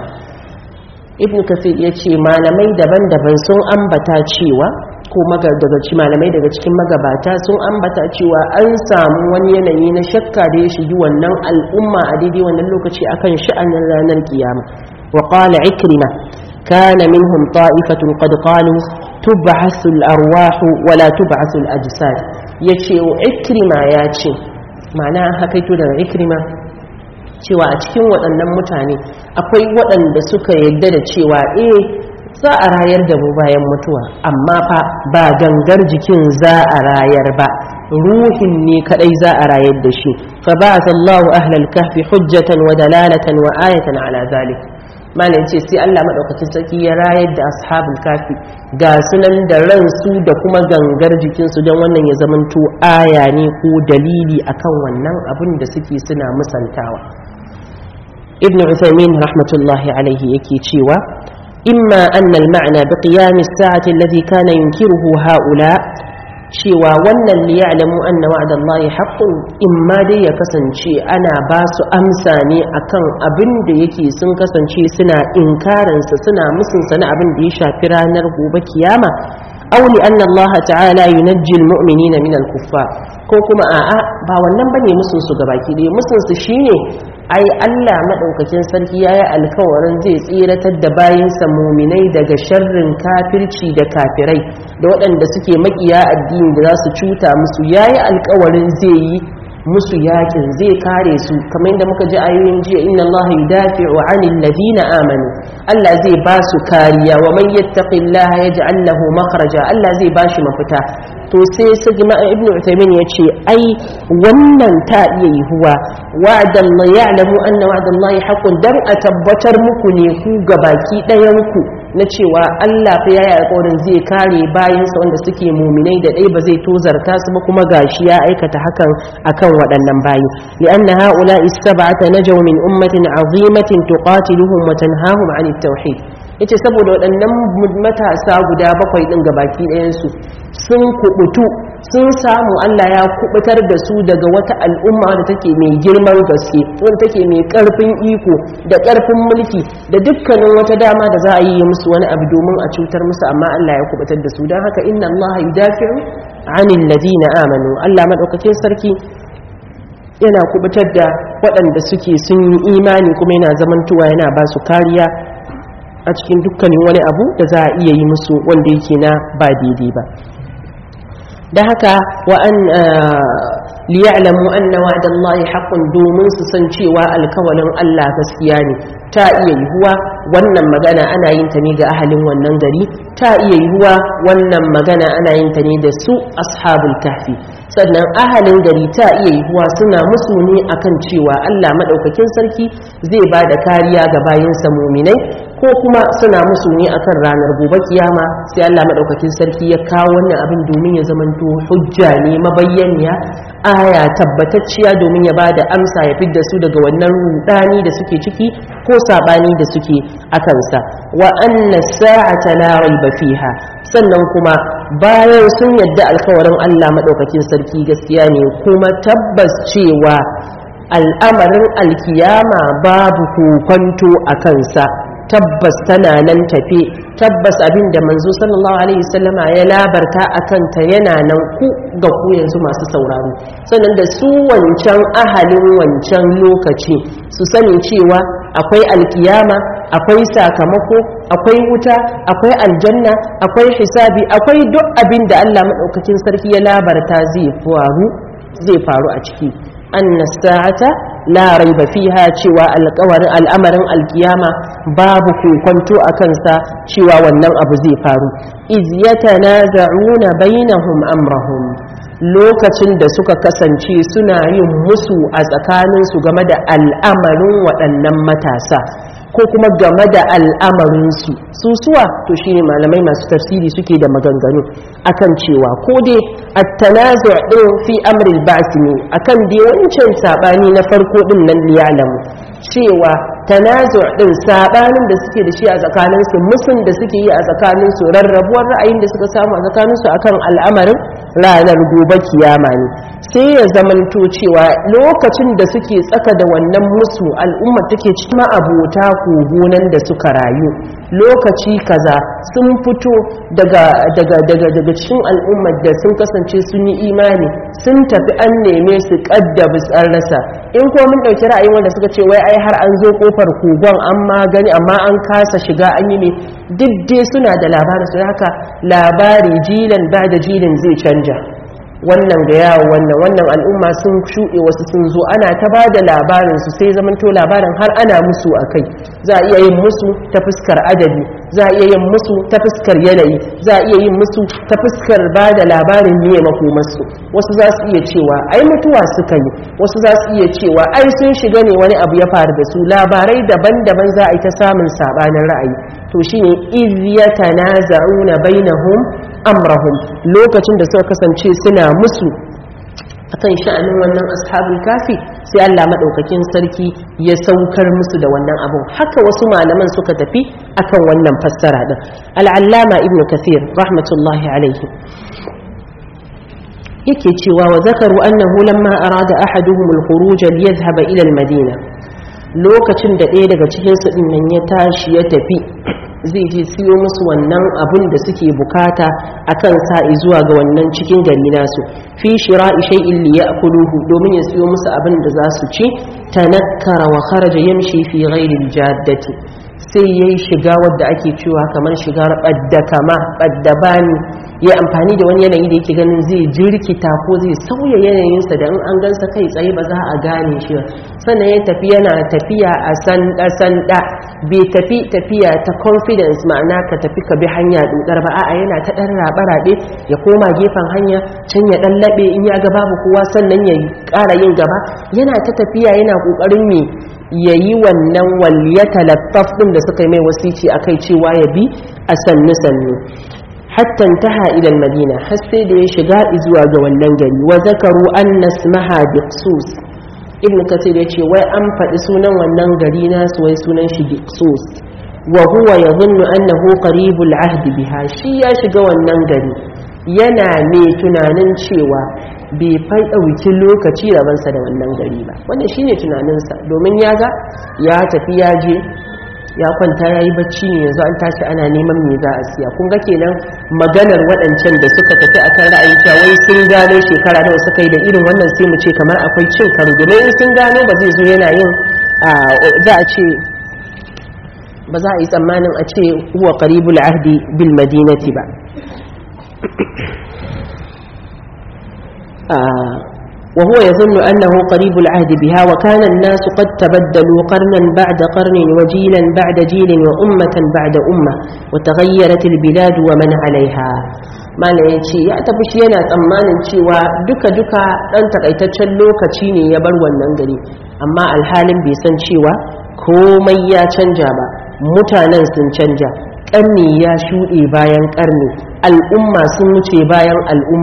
ابن كثير يتي ما لمي دبن دبن سن أنبتا تشيوا ko daga ci malamai daga cikin magabata sun ambata cewa an samu wani yanayi na shakka da ya shigi wannan al'umma a daidai wannan lokaci akan sha'anin ranar kiyama wa qala ikrima kana minhum ta'ifatun qad qalu tub'athu al-arwah wa la tub'athu al-ajsad yace ikrima yace ma'ana hakaito daga ikrima cewa a cikin waɗannan mutane akwai waɗanda suka yadda da cewa eh za a rayar da mu bayan mutuwa amma fa ba gangar jikin za a rayar ba ruhin ne kadai za a rayar da shi fa ba'atha Allahu ahlal kahfi hujjatan wa dalalatan wa ayatan ala zalik malam ce sai Allah madaukakin sarki ya rayar da ashabul kafi ga sunan da ransu da kuma gangar jikinsu don wannan ya zamanto aya ne ko dalili akan wannan abin da suke suna musantawa ibn Uthaymin rahmatullahi alaihi yake cewa إما أن المعنى بقيام الساعة الذي كان ينكره هؤلاء cewa wannan li ya'lamu anna wa'da Allah haqqun imma dai ya kasance ana ba su amsa ne akan abin da yake sun kasance suna inkarin sa suna musun sa na abin da ya shafi ranar gobe kiyama aw li anna Allah ta'ala yunajji al-mu'minina min al-kuffar ko kuma a'a ba wannan bane musun su gabaki dai musun su shine ai Allah maɗaukakin sarki ya yi alkawarin zai tsiratar da bayansa muminai daga sharrin kafirci da kafirai da waɗanda suke makiya addini da za su cuta musu ya yi alkawarin zai yi musu yakin zai kare su kamar yadda muka ji ayoyin jiya inna Allah yudafi'u 'anil ladina amanu Allah zai ba su kariya wa man yattaqillaha yaj'al lahu makhraja Allah zai ba shi mafita to sai su jama'a ibnu Uthaymeen yace ai wannan ta iya yihuwa wa'dan la ya'lamu anna wa'da Allah haqqun dan a tabbatar muku ne ku gabaki ɗayan ku na cewa Allah fa yayi alƙawarin zai kare bayansa wanda suke muminai da ɗai ba zai tozarta su ba kuma gashi ya aikata hakan akan waɗannan bayi li'anna haula istab'ata najaw min ummatin azimatin tuqatiluhum wa tanhahum 'anit tauhid yace saboda waɗannan matasa guda bakwai din gabaki ɗayan su sun kubutu sun samu Allah ya kubutar da su daga wata al'umma da take mai girman gaske wanda take mai karfin iko da karfin mulki da dukkanin wata dama da za a yi musu wani abu domin a cutar musu amma Allah ya kubutar da su don haka inna Allah yudafi'u 'anil ladina amanu Allah madaukakin sarki yana kubutar da waɗanda suke sun yi imani kuma yana zamantowa yana ba su kariya a cikin dukkanin wani abu da za a iya yi musu wanda yake na ba daidai ba da haka wa an liya'lamu anna wa'da Allah haqqun domin su san cewa alkawalin Allah gaskiya ne ta iya yiwuwa wannan magana ana yin ta ne ga ahalin wannan gari ta iya yiwuwa wannan magana ana yin ta ne da su ashabul kahfi sannan ahalin gari ta iya yiwuwa suna musu ne akan cewa Allah madaukakin sarki zai ba da kariya ga bayinsa muminai ko kuma suna musu ne akan ranar gobe kiyama sai Allah madaukakin sarki ya kawo wannan abin domin ya zamanto hujja ne mabayyaniya aya tabbatacciya domin ya ba da amsa ya fidda su daga wannan rudani da suke ciki ko sabani da suke a kansa wa anna sa'ata la raiba fiha sannan kuma bayan sun yadda alkawarin Allah madaukakin sarki gaskiya ne kuma tabbas cewa al'amarin alkiyama babu kokonto a kansa tabbas tana nan tafe tabbas abin da manzo sallallahu alaihi wasallama ya labarta a kanta yana nan ku ga ku yanzu masu sauraro sannan da su wancan ahalin wancan lokaci su sani cewa akwai alkiyama akwai sakamako akwai wuta akwai aljanna akwai hisabi akwai duk abin da Allah madaukakin sarki ya labarta zai faru zai faru a ciki anna sa'ata la raiba fiha cewa alƙawarin al'amarin alkiyama babu kokonto a kansa cewa wannan abu zai faru iz yatanaza'una bainahum amrahum lokacin da suka kasance suna yin musu a tsakaninsu game da al'amarin waɗannan matasa ko kuma game da al'amarinsu su suwa to shine malamai masu tafsiri suke da maganganu akan cewa ko dai at-tanazu' din fi amri al-ba's ne akan dai wancan sabani na farko din nan liyalamu cewa tanazu' din sabanin da suke da shi a tsakaninsu musun da suke yi a tsakaninsu rarrabuwar ra'ayin da suka samu a tsakaninsu akan al'amarin ranar gobe kiyama ne sai ya zamanto cewa lokacin da suke tsaka da wannan musu al'umma take cikin abota kogonan da suka rayu lokaci kaza sun fito daga daga daga daga cikin al'ummar da sun kasance sun yi imani sun tafi an neme su kaddabi an rasa in ko mun dauki ra'ayin wanda suka ce wai ai har an zo kofar kogon an ma gani amma an kasa shiga an yi ne duk dai suna da labarin su haka labari jilan ba da jilin zai canja wannan ga yawo wannan wannan al'umma sun shuɗe wasu sun zo ana ta ba da labarin su sai zamanto labarin har ana musu a kai za a iya yin musu ta fuskar adadi za a iya yin musu ta fuskar yanayi za a iya yin musu ta fuskar ba da labarin ne makomarsu wasu za su iya cewa ai mutuwa suka yi wasu za su iya cewa ai sun shiga ne wani abu ya faru da su labarai daban-daban za a yi ta samun sabanin ra'ayi to shine iz yatanaza'una bainahum amrahum lokacin da suka kasance suna musu akan sha'anin wannan ashabul kafi sai Allah madaukakin sarki ya saukar musu da wannan abun haka wasu malaman suka tafi akan wannan fassara din al-allama ibn kathir rahmatullahi alaihi yake cewa wa zakaru annahu lamma arada ahaduhum al-khuruj liyadhhab ila al-madina lokacin da ɗaya daga cikin su din nan ya tashi ya tafi zai je siyo musu wannan abun da suke bukata akan sa'i zuwa ga wannan cikin gari nasu fi shira'i shay'in li ya'kuluhu domin ya siyo musu abin da za su ci tanakkara wa kharaja yamshi fi ghairi al-jaddati sai yayi shiga wadda ake cewa kamar shigar badda kama badda bani ya amfani da wani yanayi da yake ganin zai jirkita ko zai sauya yanayinsa da in an gansa kai tsaye ba za a gane shi sannan ya tafi yana tafiya a sanda sanda bai tafi tafiya ta confidence ma'ana ka tafi ka bi hanya dudar ba a'a yana ta dan rabe ya koma gefen hanya can ya dan labe in ya ga babu kowa sannan ya ƙara yin gaba yana ta tafiya yana kokarin me yayi wannan waliyata lattaf din da suka yi mai wasici akai cewa ya bi a sannu sannu hatta intaha ila madina har sai da ya shiga zuwa ga wannan gari wa zakaru anna ismaha biqsus ibn kathir yace wai an faɗi sunan wannan gari nasu wai sunan shi biqsus wa huwa yadhunnu annahu qaribul ahd biha shi ya shiga wannan gari yana mai tunanin cewa bai fai ɗauki lokaci rabansa da wannan gari ba wannan shine tunaninsa domin ya ga ya tafi ya je ya kwanta ya yi bacci ne yanzu an tashi ana neman me za a siya kun ga kenan maganar waɗancan da suka tafi a kan ra'ayin cewa wai sun gano shekara nawa suka yi da irin wannan sai mu ce kamar akwai cin karo domin in sun gano ba zai zo yana yin za a ce ba za a yi tsammanin a ce huwa qaribul ahdi bil madinati ba وهو يظن أنه قريب العهد بها وكان الناس قد تبدلوا قرنا بعد قرن وجيلا بعد جيل وأمة بعد أمة وتغيرت البلاد ومن عليها ما yace ya tafi shi yana tsammanin cewa duka-duka ɗan takaitaccen lokaci ne ya bar wannan gari amma alhalin bai san cewa komai ya canja ba mutanen sun canja ƙarni ya shuɗe bayan ƙarni al'umma sun wuce bayan al'umma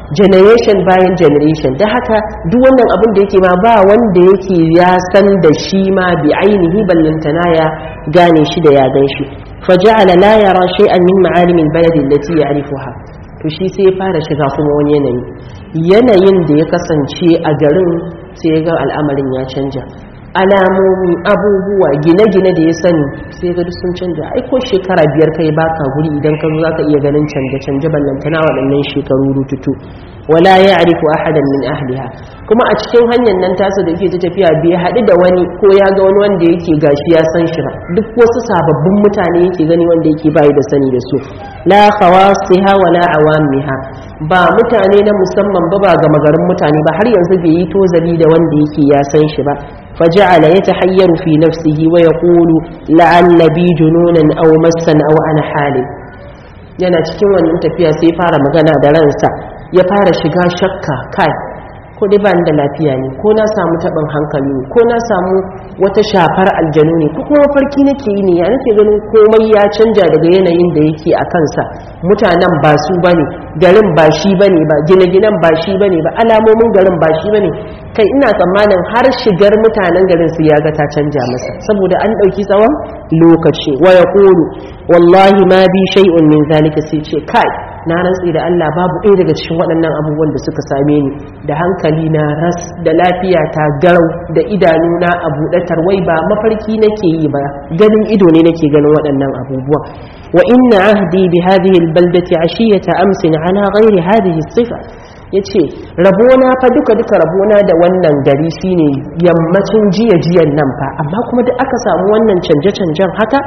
generation bayan generation da haka duk wannan abin da yake ma ba wanda yake ya san da shi ma bi ainihi ballantana ya gane shi da ya gan shi faja'ala la yara shay'an min ma'alim al-balad allati ya'rifuha to shi sai ya fara shiga kuma wani yanayi yanayin da ya kasance a garin sai ya ga al'amarin ya canja alamomi abubuwa gine-gine da ya sani sai ga duk sun canja ai ko shekara biyar kai baka guri idan ka zo zaka iya ganin canje-canje ballantana waɗannan shekaru rututu wala ya'rifu ahadan min ahliha kuma a cikin hanyar nan tasa da yake ta tafiya bai haɗu da wani ko ya ga wani wanda yake gashi ya san shi ba duk wasu sababbin mutane yake gani wanda yake bayi da sani da su la khawasiha wala awamiha ba mutane na musamman ba ba ga magarin mutane ba har yanzu bai yi tozali da wanda yake ya san shi ba فجعل يتحير في نفسه ويقول لعل بي جنونا أو مسا أو أنا حالي yana cikin wannan tafiya sai fara magana da ransa ya fara shiga shakka kai ko dai ba da lafiya ne ko na samu taɓin hankali ne ko na samu wata shafar aljanu ne ko kuma farki nake yi ne ya nake ganin komai ya canja daga yanayin da yake a kansa mutanen ba su bane garin ba shi bane ba gine-ginen ba shi bane ba alamomin garin ba shi bane kai ina tsammanin har shigar mutanen garin su ya ga ta canja masa saboda an ɗauki tsawon lokaci wa ya wallahi ma bi shay'un min zalika sai ce kai na rantsi da Allah babu ɗaya daga cikin waɗannan abubuwan da suka same ni da hankali na ras da lafiya ta garau da idanu na a buɗe tarwai ba mafarki nake yi ba ganin ido ne nake ganin waɗannan abubuwa wa inna ahdi bi hadhihi albaldati ashiyata amsin ala ghairi hadhihi sifa yace rabona fa duka duka rabona da wannan gari shine yammacin jiya jiyan nan fa amma kuma duk aka samu wannan canje canjen haka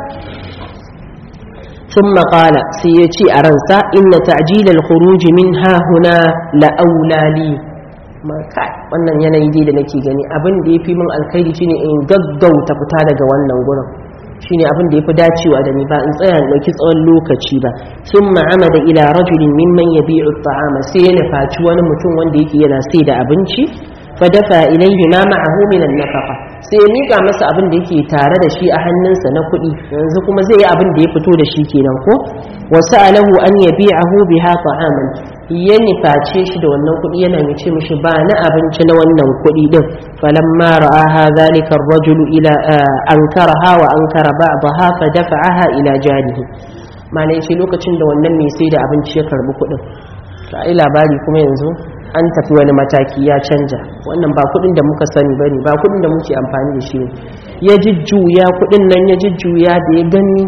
ثم قال سيتي أرنسا إن تعجيل الخروج منها هنا لأولى لي ma kai wannan yanayi dai da nake gani abin da yafi min alkhairi shine in gaggauta fita daga wannan gurin shine abin da yafi dacewa da ni ba in tsaya in dauki tsawon lokaci ba thumma amada ila rajulin mimman yabi'u at-ta'ama sai ya nufaci wani mutum wanda yake yana sai da abinci fadafa ilayhi ma ma'ahu min an-nafaqa sai ya mika masa abin da yake tare da shi a hannunsa na kuɗi yanzu kuma zai yi abin da ya fito da shi kenan ko wa sa'alahu an yabi'ahu biha ta'aman ya niface shi da wannan kuɗi yana mai ce mishi ba na abinci na wannan kuɗi din falamma ra'aha zalika ar-rajulu ila ankaraha wa ankara ba'daha fa dafa'aha ila janihi malai ce lokacin da wannan mai sai da abinci ya karbi kuɗin to ai labari kuma yanzu an tafi wani mataki ya canja wannan ba kudin da muka sani bane ba kudin da muke amfani da shi ne ya jujjuya kudin nan ya jujjuya da ya gani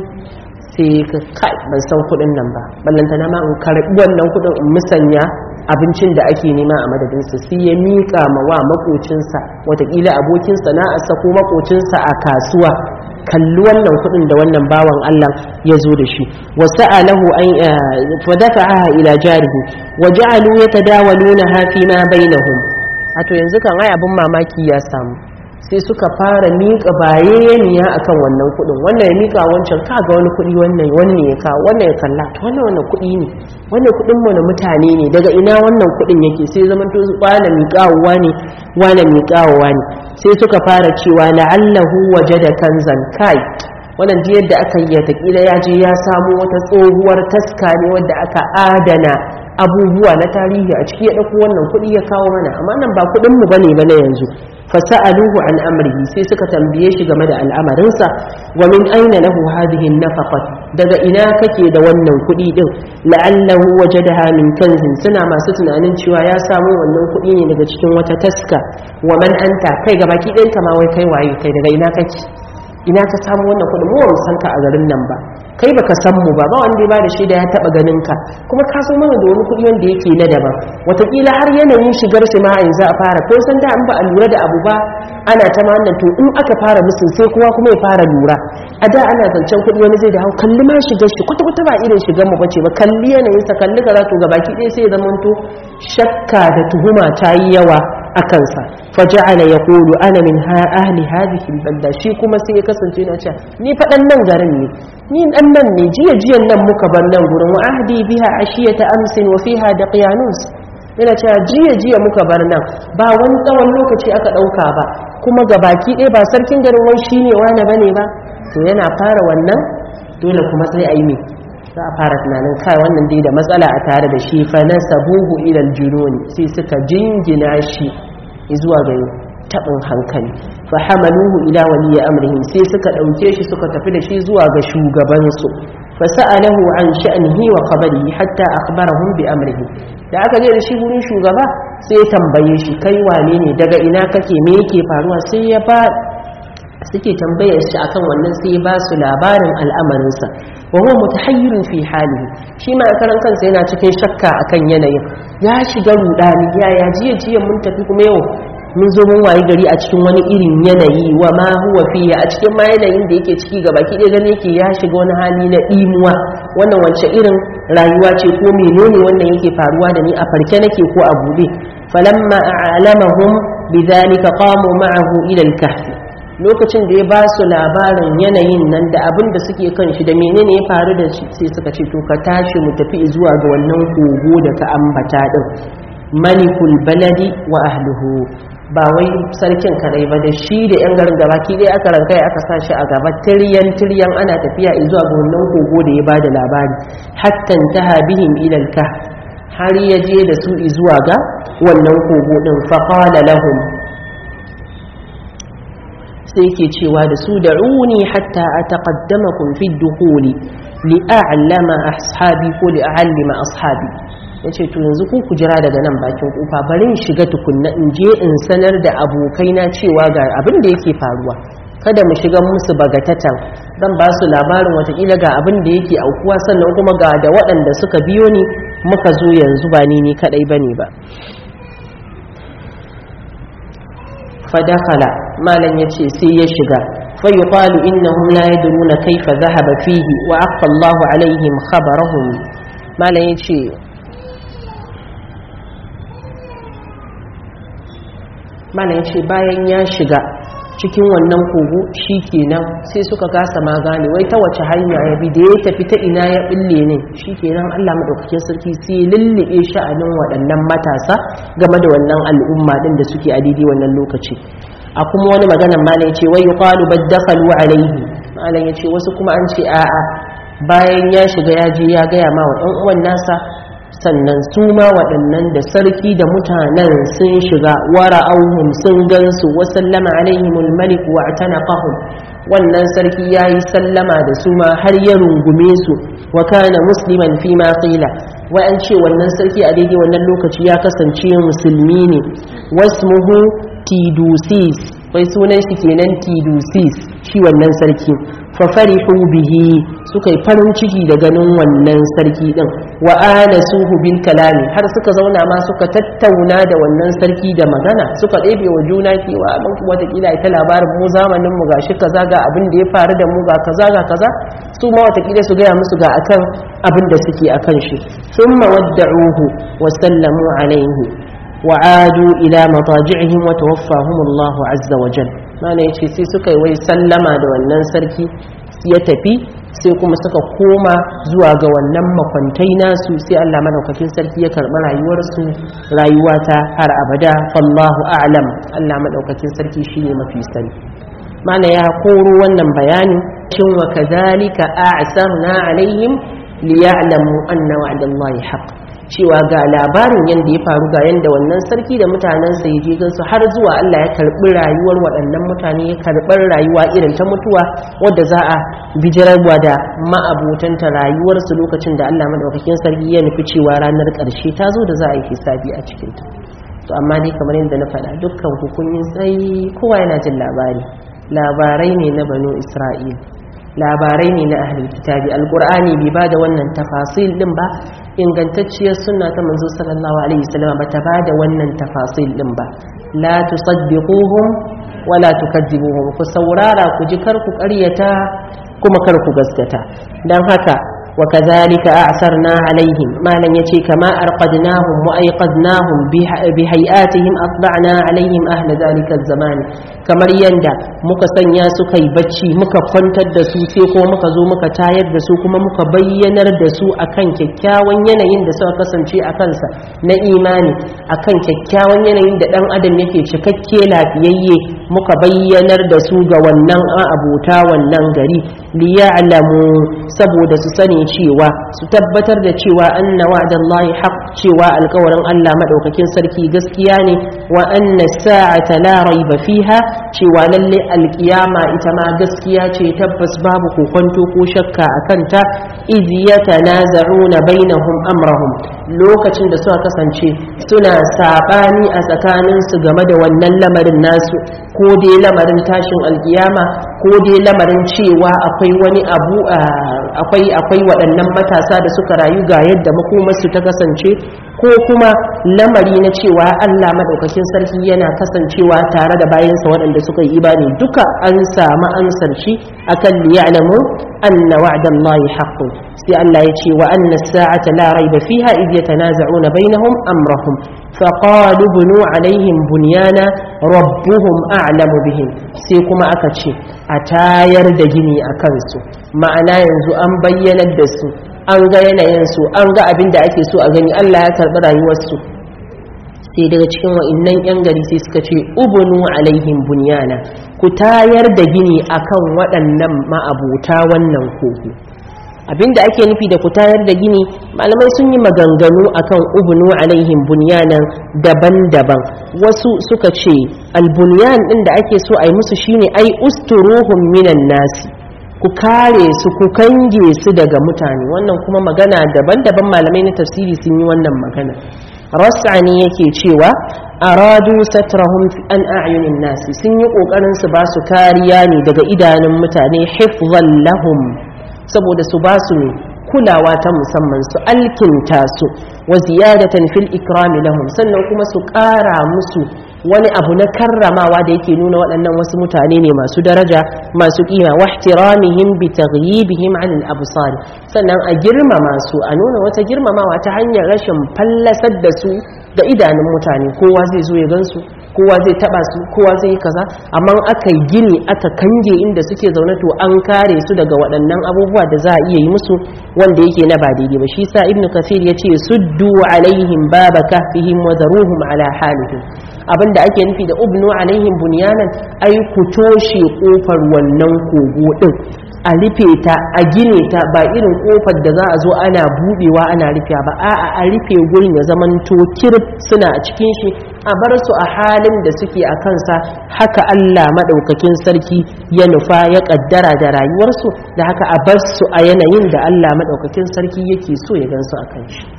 sai ka kai ban san kudin nan ba ballantana ma in karbi wannan kudin in musanya abincin da ake nema a madadinsa sai ya miƙa ma wa makocinsa watakila abokin sana'arsa ko makocinsa a kasuwa kalli wannan kudin da wannan bawan Allah ya zo da shi wa sa'alahu an fa dafa'aha ila jarihi wa ja'alu yatadawaluna fi ma bainahum ato yanzu kan ai abin mamaki ya samu sai suka fara miƙa bayaniya akan wannan kudin wannan ya miƙa wancan kaga wani kudi wannan wani ne ya kawo wannan ya kalla to wannan wannan kudi ne wannan kudin mu na mutane ne daga ina wannan kudin yake sai zaman to su kwana miƙawa ne wani miƙawa ne sai suka fara cewa la'allahu wajada kanzan kai wannan ji yadda aka yi ta kila ya je ya samu wata tsohuwar taska ne wadda aka adana abubuwa na tarihi a ciki ya dauko wannan kuɗi ya kawo mana amma nan ba kuɗin mu bane ba na yanzu fasa'aluhu an amrihi sai suka tambaye shi game da al'amarinsa wa min aina lahu hadhihi an-nafaqat daga ina kake da wannan kuɗi din la'allahu wajadaha min kanzin suna masu tunanin cewa ya samu wannan kuɗi ne daga cikin wata taska wa man anta kai ga baki ɗinka ma wai kai waye kai daga ina kake ina ka samu wannan kuɗin mu ba san ka a garin nan ba kai baka san mu ba ba wanda ya bada shaida ya taba ganin ka kuma ka san mana da wani kuɗi wanda yake na daban watakila har yanayin shigar shi ma yanzu a fara ko san da an ba a lura da abu ba ana ta ma wannan to in aka fara musu sai kowa kuma ya fara lura a da ana zancen kuɗi wani zai da hau kalli ma shigar shi kwata kwata ba irin shigar mu bace ba kalli yanayin sa kalli kaza to gabaki ɗaya sai ya zamanto shakka da tuhuma ta yi yawa a kansa faja'ala yaqulu ana min ha ahli hadhihi albalda shi kuma sai ya kasance yana cewa ni faɗan nan garin ne ni dan nan ne jiya jiyan nan muka bar nan gurin wa ahdi biha ashiyata amsin wa fiha daqiyanus yana cewa jiya jiya muka bar nan ba wani tsawon lokaci aka ɗauka ba kuma ga baki ɗaya ba sarkin garin wai shine wani bane ba to yana fara wannan dole kuma sai a yi me za a fara tunanin kai wannan dai da matsala a tare da shi fa nasabuhu ila aljunun sai suka jingina shi zuwa ga tabin hankali fa hamaluhu ila waliyi amrihim sai suka dauke shi suka tafi da shi zuwa ga shugaban su fa sa'alahu an sha'nihi wa qabrihi hatta akhbarahum bi amrihi da aka je da shi gurin shugaba sai ya tambaye shi kai wane ne daga ina kake me yake faruwa sai ya ba suke tambayar shi akan wannan sai ba su labarin al'amarinsa wa huwa mutahayyirun fi halihi shi ma a karan kansa yana cikin shakka akan yanayin ya shiga rudani ya ya jiya jiya mun tafi kuma yau mun zo mun wayi gari a cikin wani irin yanayi wa ma huwa fi a cikin ma yanayin da yake ciki gaba ki gani yake ya shiga wani hali na dimuwa wannan wace irin rayuwa ce ko menene wannan yake faruwa da ni a farke nake ko a bude falamma a'lamahum bidhalika qamu ma'ahu ila al-kahf lokacin da ya ba su labarin yanayin nan da abin da suke kan shi da menene ya faru da shi sai suka ce to ka tashi mu tafi zuwa ga wannan kogo da ka ambata din malikul baladi wa ahluhu ba wai sarkin kadai ba da shi da yan garin gaba ki dai aka rankai aka sa shi a gaba tiryan tiryan ana tafiya zuwa ga wannan kogo da ya bada labari hatta taha bihim ila al har ya je da su zuwa ga wannan kogo din fa qala lahum sai ke cewa da su da'uni hatta ataqaddamakum fi dukhuli li a'lama ashabi ko li a'allima ashabi yace to yanzu ku ku jira daga nan bakin kofa bari in shiga tukunna in je in sanar da abokaina cewa ga abin da yake faruwa kada mu shiga musu bagatatan zan ba su labarin watakila ga abin da yake aukuwa sannan kuma ga da waɗanda suka biyo ni muka zo yanzu ba ni ni kadai bane ba فدخل ما لن يتشي سي يشغى فيقال إنهم لا يدرون كيف ذهب فيه وأخفى الله عليهم خبرهم ما لن يتشي ما لن يتشي باين يشغى cikin wannan kogo shi kenan sai suka kasa ma gane wai ta wace hanya ya bi da ya tafi ta ina ya bille ne shi kenan Allah madaukakin sarki sai lullube sha'anin waɗannan matasa game da wannan al'umma din da suke a daidai wannan lokaci a kuma wani maganan malam ya ce wai yuqalu baddakalu alaihi malam ya ce wasu kuma an ce a'a bayan ya shiga ya je ya gaya ma wa ɗan uwan nasa sannan su ma waɗannan da sarki da mutanen sun shiga wara auhum sun gansu wa sallama alaihimul malik wa atanaqahum wannan sarki yayi sallama da su ma har ya rungume su wa kana musliman fi ma qila wa an ce wannan sarki a daidai wannan lokaci ya kasance musulmi ne wasmuhu tidusis wai sunan shi kenan tidusis shi wannan sarki fa farihu bihi suka yi farin ciki da ganin wannan sarki din wa anasuhu bil kalami har suka zauna ma suka tattauna da wannan sarki da magana suka ɗebe wa juna kewa mun kuma watakila ita labarin mu zamanin mu gashi kaza ga abin da ya faru da mu ga kaza ga kaza su ma watakila su gaya musu ga akan abin da suke akan shi thumma wadda'uhu wa sallamu alaihi wa adu ila mataji'ihim wa tawaffahum Allah azza wa jalla mana yace sai suka yi wai sallama da wannan sarki ya tafi sai kuma suka koma zuwa ga wannan makwantai nasu sai Allah madaukakin sarki ya karɓi rayuwarsu rayuwa ta har abada fallahu a'lam Allah madaukakin sarki shine mafi sani mana ya koro wannan bayanin shin wa kadhalika a'sarna alaihim liya'lamu anna wa'dallahi haqq cewa ga labarin yadda ya faru ga yadda wannan sarki da mutanensa ya je gansu har zuwa Allah ya karɓi rayuwar waɗannan mutane ya karɓar rayuwa irin ta mutuwa wadda za a bijirarwa da ma'abotanta rayuwarsu lokacin da Allah madaukakin sarki ya nufi cewa ranar ƙarshe ta zo da za a yi hisabi a cikinta to amma dai kamar yadda na faɗa dukkan ku kun yi tsayi kowa yana jin labari labarai ne na banu isra'il labarai ne na ahlul kitabi alqur'ani bai bada wannan tafasil din ba ingantacciyar sunna ta manzo sallallahu alaihi wasallam ba ta bada wannan tafasil din ba la tusaddiquhum wala tukadzibuhum ku saurara ku ji kar ku ƙaryata kuma kar ku gaskata dan haka وكذلك أعثرنا عليهم ما لن يتي كما أرقدناهم وأيقظناهم بهيئاتهم أطبعنا عليهم أهل ذلك الزمان كما يندى مكسن يا سكي بچي مكا فنتد دسو سيكو مكا زو مكا تايد دسو كما مكا بينر دسو أكن ككاوان ينين دسو أكسن شيء أكنسا na imani akan kyakkyawan yanayin da dan adam yake cikakke lafiyayye muka bayyanar da su ga wannan abota wannan gari liya'lamu saboda su sani cewa su tabbatar da cewa anna wa'dallahi haqq cewa alƙawarin Allah madaukakin sarki gaskiya ne wa anna sa'ata la raiba fiha cewa lalle alƙiyama ita ma gaskiya ce tabbas babu kokonto ko shakka akan ta iz yatanaza'una bainahum amrahum lokacin da suka kasance suna sabani a tsakaninsu game da wannan lamarin nasu ko dai lamarin tashin alkiyama ko dai lamarin cewa akwai wani abu akwai akwai waɗannan matasa da suka rayu ga yadda makomarsu ta kasance ko kuma lamari na cewa Allah madaukakin sarki yana kasancewa tare da bayansa waɗanda suka yi imani duka an samu ansar shi akan liya'lamu anna wa'dallahi haqqun sai Allah ya ce wa anna as-sa'ata la rayba fiha idh yatanaza'una bainahum amrahum faqalu bunu alaihim bunyana rabbuhum a'lamu bihim sai kuma aka ce a tayar da gini a kansu ma'ana yanzu an bayyanar da su an ga yanayinsu an ga abin da ake so a gani Allah ya karɓi rayuwarsu sai daga cikin wa'innan 'yan gari sai suka ce ubunu alaihim bunyana ku tayar da gini akan waɗannan ma'abuta wannan kogo abinda ake nufi da ku tayar da gini malamai sun yi maganganu akan ubunu alaihim bunyanan daban-daban wasu suka ce albunyan din da ake so a yi musu shine ai usturuhum minan nasi ku kare su ku kange su daga mutane wannan kuma magana daban-daban malamai na tafsiri sun yi wannan magana rasani yake cewa aradu satrahum an a'yunin nasi sun yi kokarin su ba su kariya ne daga idanun mutane hifzan lahum saboda su ba su ne kulawa ta musamman su alkinta su wa ziyadatan fil ikrami lahum sannan kuma su ƙara musu wani abu na karramawa da yake nuna waɗannan wasu mutane ne masu daraja masu kima wa ihtiramihim bi taghyibihim an al absar sannan a girmama su a nuna wata girmamawa ta hanyar rashin fallasar da su da idanun mutane kowa zai zo ya gansu kowa zai taba su kowa zai yi kaza amma aka yi gini aka kange inda suke zaune to an kare su daga waɗannan abubuwa da za a iya yi musu wanda yake na ba daidai ba shi sa ibnu kasir ya ce suddu alaihim baba kahfihim wa daruhum ala halihim abinda ake nufi da ubnu alaihim bunyanan ai ku toshe kofar wannan kogo din a rufe ta a gine ta ba irin kofar da za a zo ana budewa ana rufe ba a'a a rufe gurin ya zaman to kirf suna a cikin shi a bar su a halin da suke a kansa haka Allah madaukakin sarki ya nufa ya kaddara da rayuwarsu da haka a bar su a yanayin da Allah madaukakin sarki yake so ya gansu a kan shi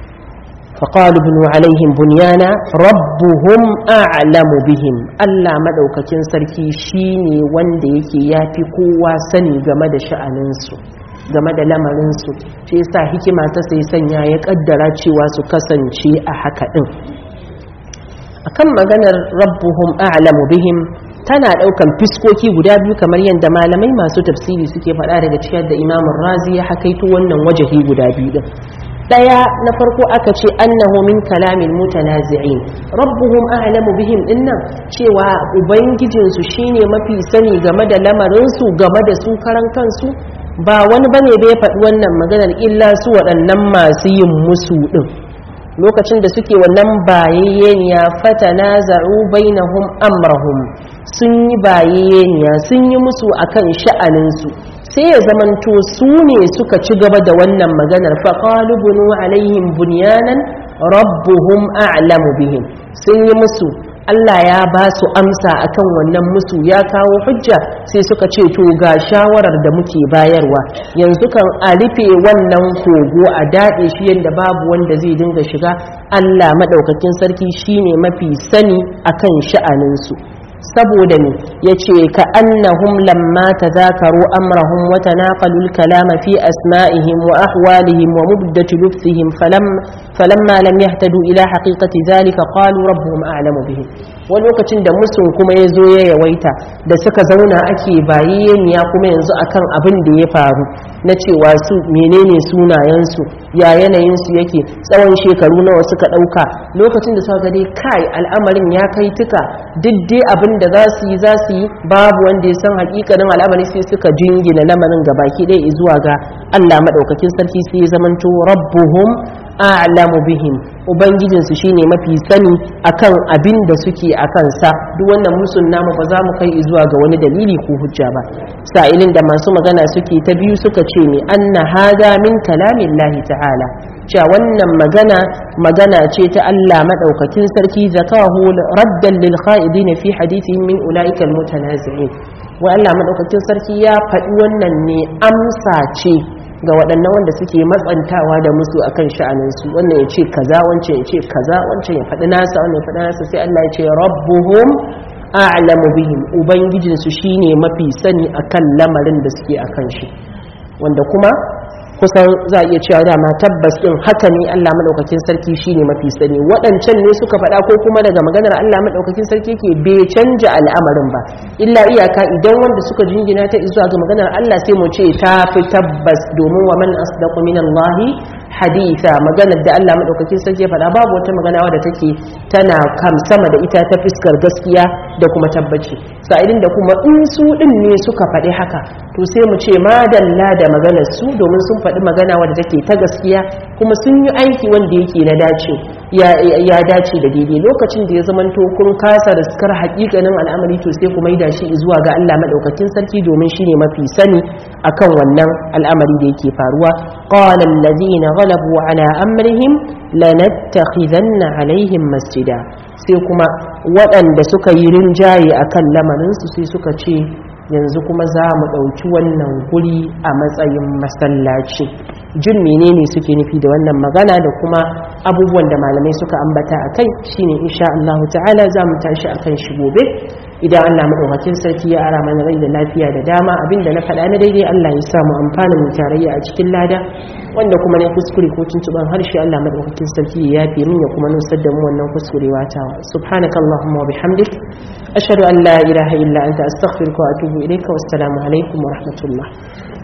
فقالوا ابنوا عليهم بنيانا ربهم أعلم بهم ألا مدوككين سركي شيني وند yake yafi kowa sani game da sha'aninsu game da lamarinsu shi yasa hikima ta sai sanya ya kaddara cewa su kasance a haka din akan maganar rabbuhum a'lamu bihim tana daukan fiskoki guda biyu kamar yadda malamai masu tafsiri suke faɗa daga cikin da imamun razi ya hakaito wannan wajahi guda biyu din daya na farko aka ce annahu min kalamin mutanazi'in rabbuhum a'lamu bihim dinnan cewa ubangijin su shine mafi sani game da lamarin su game da su karan kansu ba wani bane da ya faɗi wannan maganar illa su waɗannan masu yin musu din lokacin da suke wannan bayayyeniya fatanaza'u bainahum amrahum sun yi bayayyeniya sun yi musu akan sha'anin su sai ya zamanto su ne suka ci gaba da wannan maganar faƙalu bunu alaihim bunyanan rabbuhum a'lamu bihim sun yi musu Allah ya ba su amsa akan wannan musu ya kawo hujja sai suka ce to ga shawarar da muke bayarwa yanzu kan a rufe wannan kogo a daɗe shi yadda babu wanda zai dinga shiga Allah maɗaukakin sarki shine mafi sani akan sha'aninsu saboda ne ya ce ka annahum lamma ta zakaru amrahum wa tanaqalul kalama fi asma'ihim wa ahwalihim wa mubdati lubsihim falamma lam yahtadu ila haqiqati zalika qalu rabbuhum a'lamu bihim wani lokacin da musun kuma ya zo ya yawaita da suka zauna ake bayyaniya kuma yanzu akan abin da ya faru na cewa su menene sunayensu ya yanayinsu yake tsawon shekaru nawa suka ɗauka lokacin da suka ga dai kai al'amarin ya kai tuka duk dai abin da za su yi za su yi babu wanda ya san hakikanin al'amari sai suka jingina lamarin ga baki ɗaya zuwa ga Allah maɗaukakin sarki sai ya zamanto rabbuhum a'lamu bihim ubangijinsu shine mafi sani akan abin da suke akan sa duk wannan musun namu ba za mu kai zuwa ga wani dalili ko hujja ba sa'ilin da masu magana suke ta biyu suka ce me anna hada min kalamillahi ta'ala cewa wannan magana magana ce ta Allah madaukakin sarki zakahu raddan lil kha'idin fi hadithihim min ulaika al mutanazi'in wa Allah madaukakin sarki ya faɗi wannan ne amsa ce ga waɗannan wanda suke matsantawa da musu akan sha'aninsu wannan ya ce kaza wancan ya ce kaza wancan ya faɗi nasa wannan ya faɗi nasa sai Allah ya ce rabbuhum a'lamu bihim ubangijinsu shine mafi sani akan lamarin da suke akan shi wanda kuma kusan za a iya cewa dama tabbas din haka ne Allah madaukakin sarki shine mafi sani waɗancan ne suka faɗa ko kuma daga maganar Allah madaukakin sarki ke bai canja al'amarin ba illa iyaka idan wanda suka jingina ta zuwa ga maganar Allah sai mu ce ta fi tabbas domin wa man asdaqu minallahi haditha maganar da Allah madaukakin sarki faɗa babu wata magana wadda take tana kam sama da ita ta fuskar gaskiya da kuma tabbaci sa'idin da kuma in su din ne suka faɗi haka to sai mu ce madalla da maganar su domin sun faɗi magana wadda take ta gaskiya kuma sun yi aiki wanda yake na dace ya dace da daidai lokacin da ya zamanto kun kasa riskar haƙiƙanin al'amari to sai ku maida shi zuwa ga Allah madaukakin sarki domin shine mafi sani akan wannan al'amari da yake faruwa qala allazina ghalabu ala amrihim lanattakhidanna alaihim masjida sai kuma waɗanda suka yi rinjaye akan lamarinsu sai suka ce yanzu kuma za mu ɗauki wannan guri a matsayin masallaci jin menene suke nufi da wannan magana da kuma abubuwan da malamai suka ambata a kai shine insha Allah ta'ala za mu tashi a kan shi gobe idan Allah maɗaukakin sarki ya ara mana rai da lafiya da dama abinda na faɗa na daidai Allah ya samu amfana mu tarayya a cikin lada wanda kuma ne kuskure ko tuntuban harshe Allah maɗaukakin sarki ya yafe min ya kuma nusar da mu wannan kuskurewa ta subhanakallahumma wa bihamdik ashhadu an la ilaha illa anta astaghfiruka wa atubu ilayka wassalamu alaikum wa rahmatullah